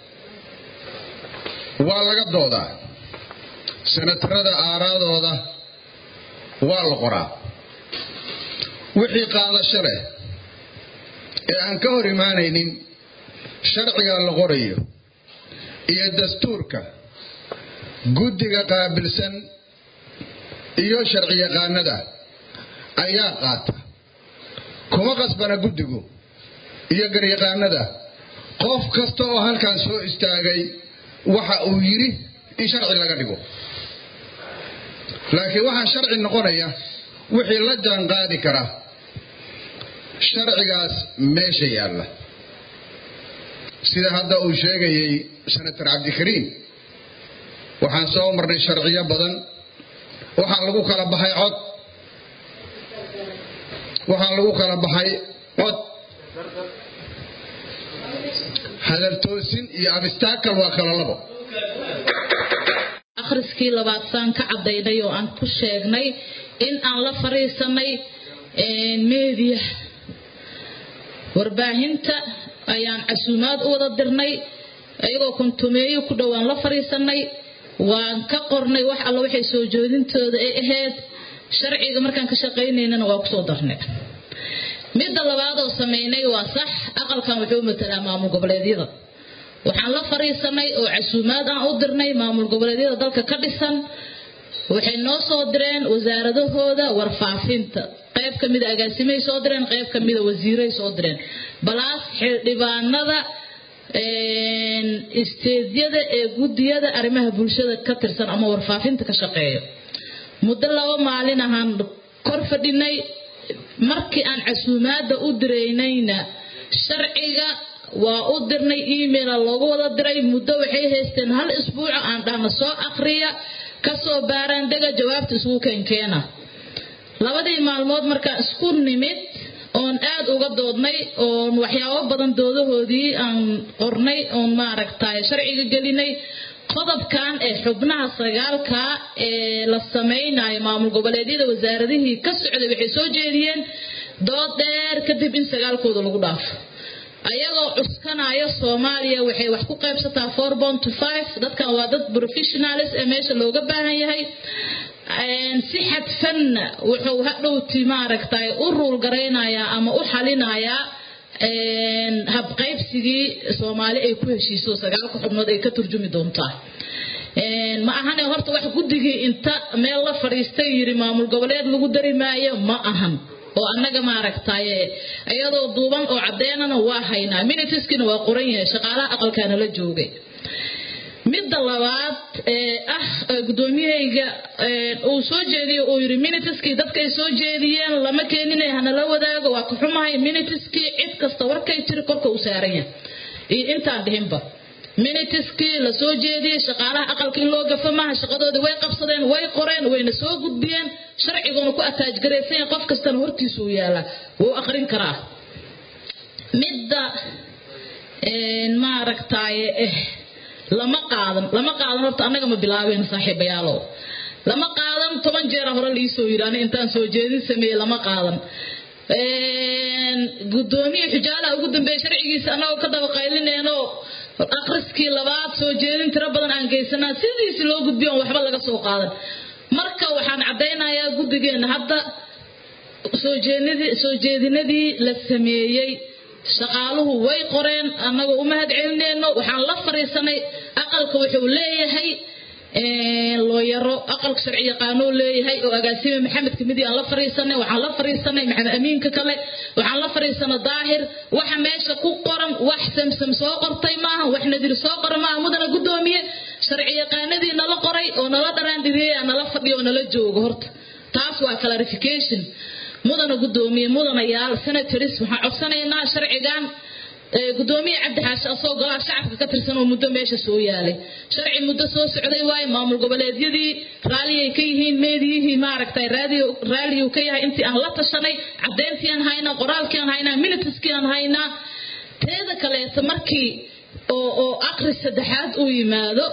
waa laga doodaa senatarada aaraadooda waa la qoraa wixii qaadasho leh ee aan ka hor imaanaynin sharciga la qorayo iyo dastuurka guddiga qaabilsan iyo sharci yaqaanada ayaa qaata kuma qasbana guddigu iyo garyaqaanada qof kasta oo halkan soo istaagay waxa uu yidhi in sharci laga dhigo laakiin waxaa sharci noqonaya wixii la jaan qaadi kara sharcigaas meesha yaalla sida hadda uu sheegayay senator cabdikariim waxaan soo marnay sharciyo badan waxaa lagu kala baxay cod waxaa lagu kala baxay cod hadaltoosin iyo abistakal waa kala labo akhriskii labaad saan ka caddaynay oo aan ku sheegnay in aan la fariisanay meediya warbaahinta ayaan casuumaad u wada dirnay iyagoo kontumeeyo ku dhowaan la fariisanay waan ka qornay wax alla waxay soo joodintooda ay ahayd sharciga markaan ka shaqaynaynana waa kusoo darnay midda labaad oo samaynay waa sax aqalkan wuxuu matalaa maamul goboleedyada waxaan la fariisanay oo casuumaad aan u dirnay maamul goboleedyada dalka ka dhisan waxay noo soo direen wasaaradahooda warfaafinta qayb ka mida agaasimay soo direen qayb ka mida wasiiray soo direen balaas xildhibaanada isteedyada ee gudiyada arrimaha bulshada ka tirsan ama warfaafinta ka shaqeeyo muddo laba maalin ahaan kor fadhinay markii aan casuumaadda u diraynayna sharciga waa u dirnay emaila loogu wada diray muddo waxay haysteen hal isbuuco aan dhahna soo akhriya kasoo baaraan dega jawaabta isugu keenkeena labadii maalmood markaan isku nimid oon aad uga doodnay oon waxyaabo badan doodahoodii aan qornay oon maaragtay sharciga gelinay qodobkan ee xubnaha sagaalka ee la samaynayo maamul goboleedyada wasaaradihii ka socday waxay soo jeediyeen dood dheer kadib in sagaalkooda lagu dhaafo ayagoo cuskanaya soomaaliya waxay wax ku qaybsataa four bond to five dadkan waa dad professionalis ee meesha looga baahan yahay si xadfanna wuxuu hadhowti maaragtay u ruul garaynayaa ama u xalinayaa habqaybsigii soomaali ay ku heshiiso sagaalka xubnood ay ka turjumi doontaa ma ahane horta wax guddigii inta meel la fadhiistay yiri maamul goboleed lagu dari maayo ma ahan oo annaga maaragtaye iyadoo duuban oo cadeynana waa haynaa minitiskina waa qoran yahay shaqaalaha aqalkaana la joogay midda labaad ee ah gudoomiyahayga uu soo jeediyo uu yiri minitiskii dadkay soo jeediyeen lama keeninay hanala wadaago waa ka xumahay minitiskii cid kasta warkay jiri korka u saaran yahay iyo intaan dhihinba minitiskii la soo jeediyey shaqaalaha aqalka in loo gafa maaha shaqadoodii way qabsadeen way qoreen wayna soo gudbiyeen sharciguna ku ataajgaraysan yahay qof kastana hortiisu u yaala wuu aqrin karaa midda maaragtaaye eh lama qaadan lama qaadan horta annaga ma bilaabeen saaxiibayaalow lama qaadan toban jeera hore liisoo yidhi ani intaan soo jeedin sameeyey lama qaadan gudoomiye xujaalaha ugu dambeeya sharcigiisa annagoo ka daba qaylineenoo akhriskii labaad soo jeedin tiro badan aan geysanaa sidiisi loo gudbiyo on waxba laga soo qaadan marka waxaan caddaynayaa guddigeenna hadda soo jeedinadii la sameeyey shaqaaluhu way qoreen annagoo u mahad celineyno waxaan la fariisanay aqalka wuxuu leeyahay looyaro aqalka sharci yaqaanoo leeyahay oo agaasime maxamed kamidi aan la fariisanay waxaan la fariisanay maxamed amiinka kale waxaan la fariisanay daahir waxa meesha ku qoran wax samsam soo qortay maaha wax nadir soo qoran maaha mudana gudoomiye sharci yaqaanadii nala qoray oo nala dharaandhiriyey nala fadhiyo oo nala joogo horta taas waa clarification mudana gudoomiye mudana yaal senatoris waxaan codsanaynaa sharcigan gudoomiye cabdi xaashi asoo golaha shacabka ka tirsan oo muddo meesha soo yaalay sharci muddo soo socday waaye maamul goboleedyadii raalliyay ka yihiin meediyihii maaragtay raalliyuu ka yahay intii aan la tashanay caddayntii aan haynaa qoraalkii aan haynaa minitiskii aan haynaa teeda kaleeta markii oo oo aqri saddexaad uu yimaado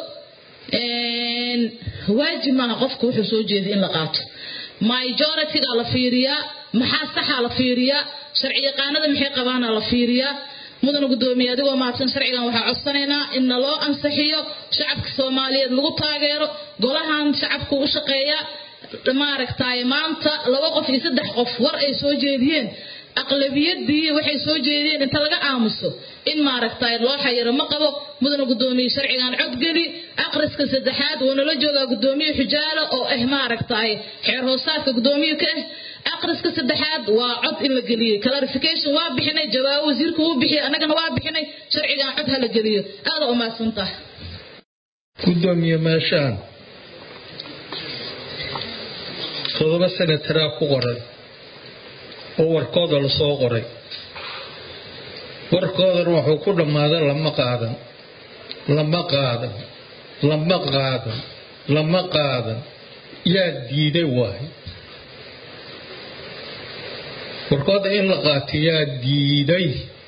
waajib maaha qofka wuxuu soo jeeday in la qaato majority-ga la fiiriyaa maxaa saxa la fiiriyaa sharci yaqaanada maxay qabaana la fiiriyaa mudana gudoomiye adigoo mahadsan sharcigan waxaa codsanaynaa in naloo ansixiyo shacabka soomaaliyeed lagu taageero golahan shacabku u shaqeeya maaragtay maanta laba qof iyo saddex qof war ay soo jeediyeen aqlabiyadii waxay soo jeedeen inta laga aamuso in maaragtay loo xayiro ma qabo mudana gudoomiye sharcigan codgeli aqriska saddexaad wuu nala joogaa gudoomiye xujaalo oo ah maaragtay xeer hoosaadka gudoomiye ka ah aqriska saddexaad waa cod in la geliyey clarification waa bixinay jawaabo wasiirku wuu bixiyey annagana waa bixinay sharcigan cod ha la geliyo aada u mahadsantaha gudoomiye meeshaan todoba senataraa ku qoran oo warkooda lasoo qoray warkoodana wuxuu ku dhammaaday lama qaadan lama qaadan lama qaadan lama qaadan yaa diiday waayo warkooda in la qaato yaa diiday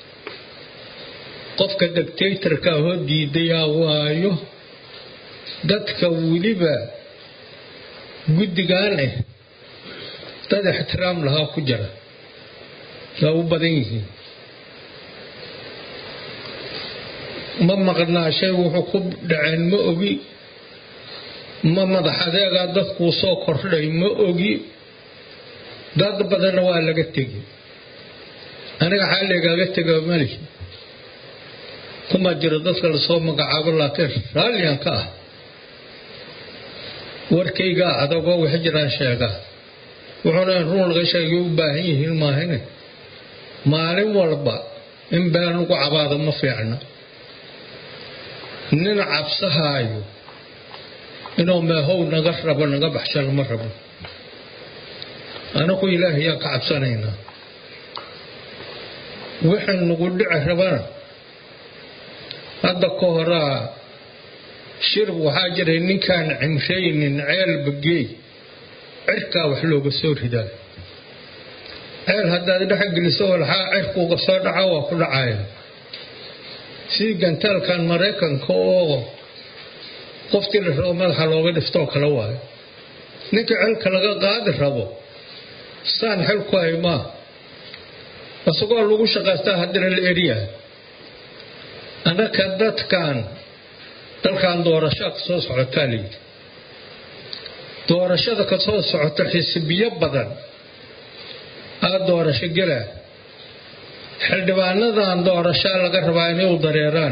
qofka dictatorka ahoo diidayaa waayo dadka weliba guddigan ah dad ixtiraam lahaa ku jira waa u badan yihiin ma maqnaa shay wuxuu ku dhaceen ma ogi ma madax adeegaa dadkuu soo kordhay ma ogi dad badanna waa laga tegi aniga xaaligaaga tega malihi kuma jiro dadka lasoo magacaabo laakiin raalliyan ka ah warkaygaa adagoo wax jiraan sheegaa wuxuuna in run laga sheegay u baahan yihiin maahane maalin walba in been lagu cabaado ma fiicna nin cabsahaayo inuu meehow naga rabo naga baxshano ma rabo anagu ilaahayaan ka cabsanaynaa wixii nagu dhici rabana hadda ka horaa shirb waxaa jiray ninkaan cimraynin ceelba geey cirkaa wax looga soo ridaa ceel haddaad dhexgeliso walxaa cirkuuga soo dhaca waa ku dhacaya sidii gantaalkan maraykanka oo qoftii la rabo madaxa looga dhiftoo kale waayo ninka celka laga qaadi rabo saan xel ku hay maa isagoo lagu shaqaystaa haddana la eriyaa annaka dadkan dalkan doorashaa ka soo socotaa layidhi doorashada ka soo socota xisbiyo badan aa doorasho gelaa xildhibaanadan doorashaa laga rabaa inay u dareeraan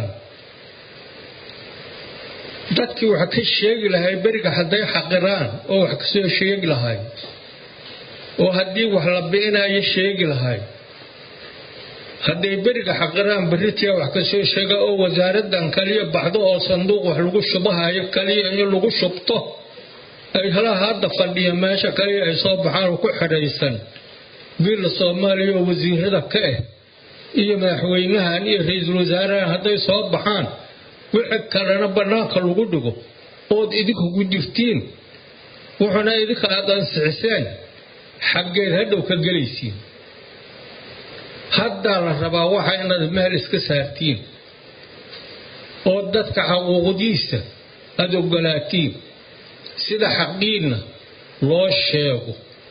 dadkii wax ka sheegi lahay beriga hadday xaqiraan oo wax kasoo sheegi lahay oo haddii wax la bi'inayo sheegi lahay hadday beriga xaqiraan beritiya wax kasoo sheega oo wasaaradan kaliya baxdo oo sanduuq wax lagu shubahayo kaliya in lagu shubto ay halaha hadda fadhiya meesha kaliya ay soo baxaan oo ku xidhaysan biilla soomaaliya oo wasiirada ka ah iyo madaxweynahan iyo ra-iisul wasaarahan hadday soo baxaan wixii kalena bannaanka lagu dhigo ood idinku ku jirtiin wuxuuna idinka aad ansixiseen xaggeed hadhow ka gelaysiin haddaa la rabaa waxa inaad meel iska saartiin oo dadka xaquuqdiisa aada ogolaatiin sida xaqiinna loo sheego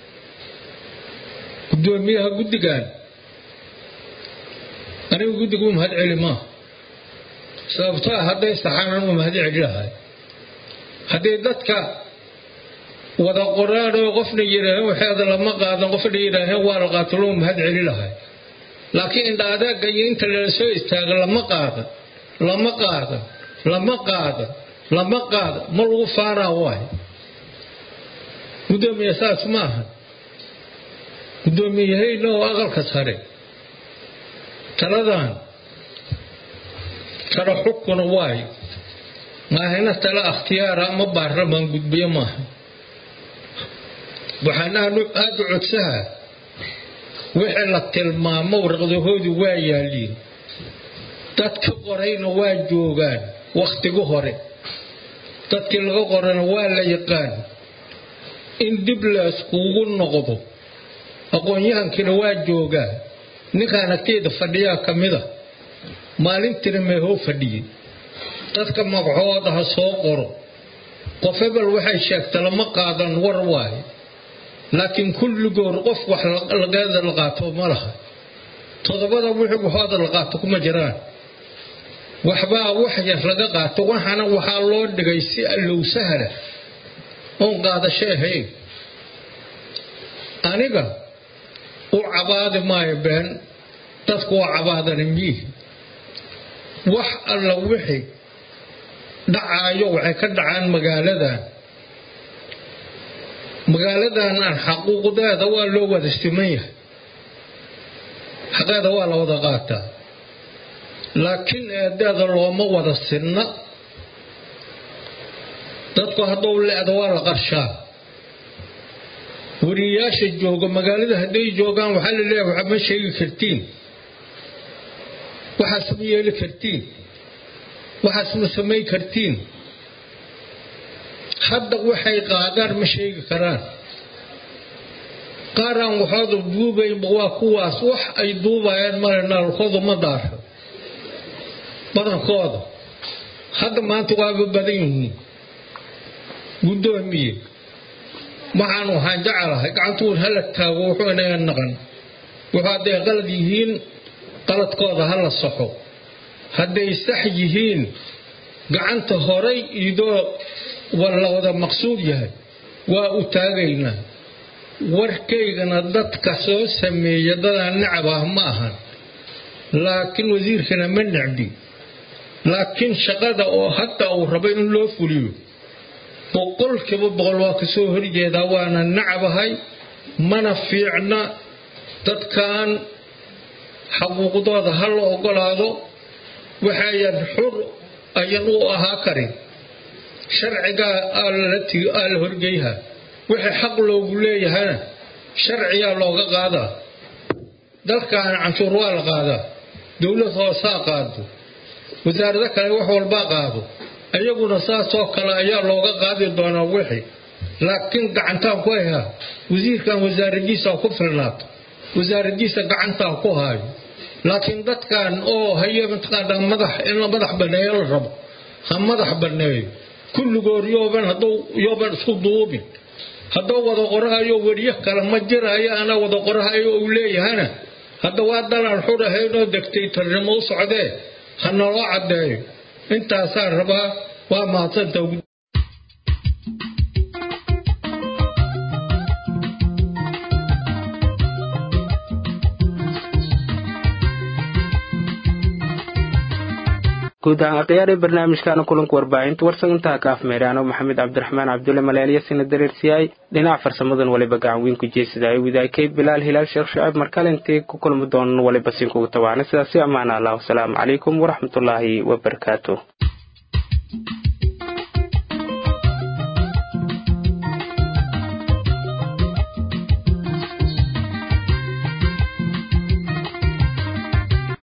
gudoomiyaha guddigan anigu guddigu u mahad celi maa sababtoo ah hadday saxaanan u mahad celi lahay hadday dadka wada qoraan oo qofna yidhaaheen waxeeda lama qaadan qofna yidhaaheen waa la qaato loo mahad celi lahay laakiin indha adeega iyo inta lala soo istaaga lama qaadan lama qaadan lama qaadan lama qaadan ma lagu faanaa waay gudoomiye saas ma ahan gudoomiyahayna oo aqalka sare taladan tala xukuna waayo maahina tala akhtiyaara ama baarlamaan gudbiyo maaha waxaan aada u codsaha wixii la tilmaamo warqadahoodu waa yaaliin dadka qorayna waa joogaan wakhtigu hore dadkii laga qorana waa la yaqaan in dib layskuugu noqdo aqoon-yahankiina waa joogaa ninkaan agteeda fadhiyaa ka mida maalintiina meehoo fadhiyey dadka magacooda ha soo qoro qof hebel waxay sheegta lama qaadan war waaye laakiin kulligood qof wax lageeda la qaato ma laha todobada wixii waxooda la qaato kuma jiraan waxbaa wax yar laga qaato waxana waxaa loo dhigay si allow sahla oon qaadasho ahayn aniga u cabaadi maayo been dadku waa cabaadani miihi wax alla wixii dhacaayo waxay ka dhacaan magaaladan magaaladan aan xaquuqdeeda waa loo wada siman yahay xaqeeda waa la wada qaataa laakiin eedeeda looma wada sinna dadku hadduu le-da waa la qarshaa wariyayaasha jooga magaalada hadday joogaan waxaa la leeyahay waxa ma sheegi kartiin waxaas ma yeeli kartiin waxaas ma samayn kartiin hadda waxay qaadaan ma sheegi karaan qaaraan waxooda duubaynba waa kuwaas wax ay duubayaan male naalkoodu ma daaro badankooda hadda maanta waaba badan yihiin guddoomiye waxaan waxaan jecelahay gacantuun hala taago wuxuu inaga naqan wuxuu hadday qalad yihiin qaladkooda hala saxo hadday sax yihiin gacanta horay idoo la wada maqsuud yahay waa u taagaynaa warkaygana dadka soo sameeya dadaan necab ah ma ahan laakiin wasiirkana ma necbi laakiin shaqada oo hadda uu rabo in loo fuliyo boqolkiiba boqol waa ka soo horjeedaa waana nacabahay mana fiicna dadkan xaquuqdooda ha la ogolaado waxayan xur ayan u ahaa karin sharcigaa aa la horgeyha wixii xaq loogu leeyahana sharciyaa looga qaadaa dalkaana canshuur waa la qaadaa dowlad hoosaa qaado wasaarado kale wax walbaa qaado iyaguna saasoo kale ayaa looga qaadi doonaa wixii laakiin gacantaan ku hayhaa wasiirkan wasaaradiisa ku filnaato wasaaradiisa gacantaa ku haayo laakiin dadkan oo haye mataqaanaa madax in la madax banneeyo la rabo ha madax banneeyo kulligood yooban hadduu yooban isku duubin hadduu wada qorahayo weriyo kale ma jiraayo ana wada qorahayo uu leeyahana hadda waa dalaan xurahaynoo degtay tarnimo u socdee ha naloo caddeeyo intaasaan rabaa waa mahadsanta guud ahaan akhyaari barnaamijkaana kulanka warbaahinta warsan intaa ka afmeeraano maxamed cabdiraxmaan cabdulle maleelya sina dareersiyaay dhinaca farsamadan waliba gacan weyn ku jeesadaayo widaakay bilaal hilaal sheekh shacaab markale intay ku kulmi doonan waliba sinkugu tawaana sidaasi ammaana allah wasalaamu calaykum waraxmatullaahi wabarakaatu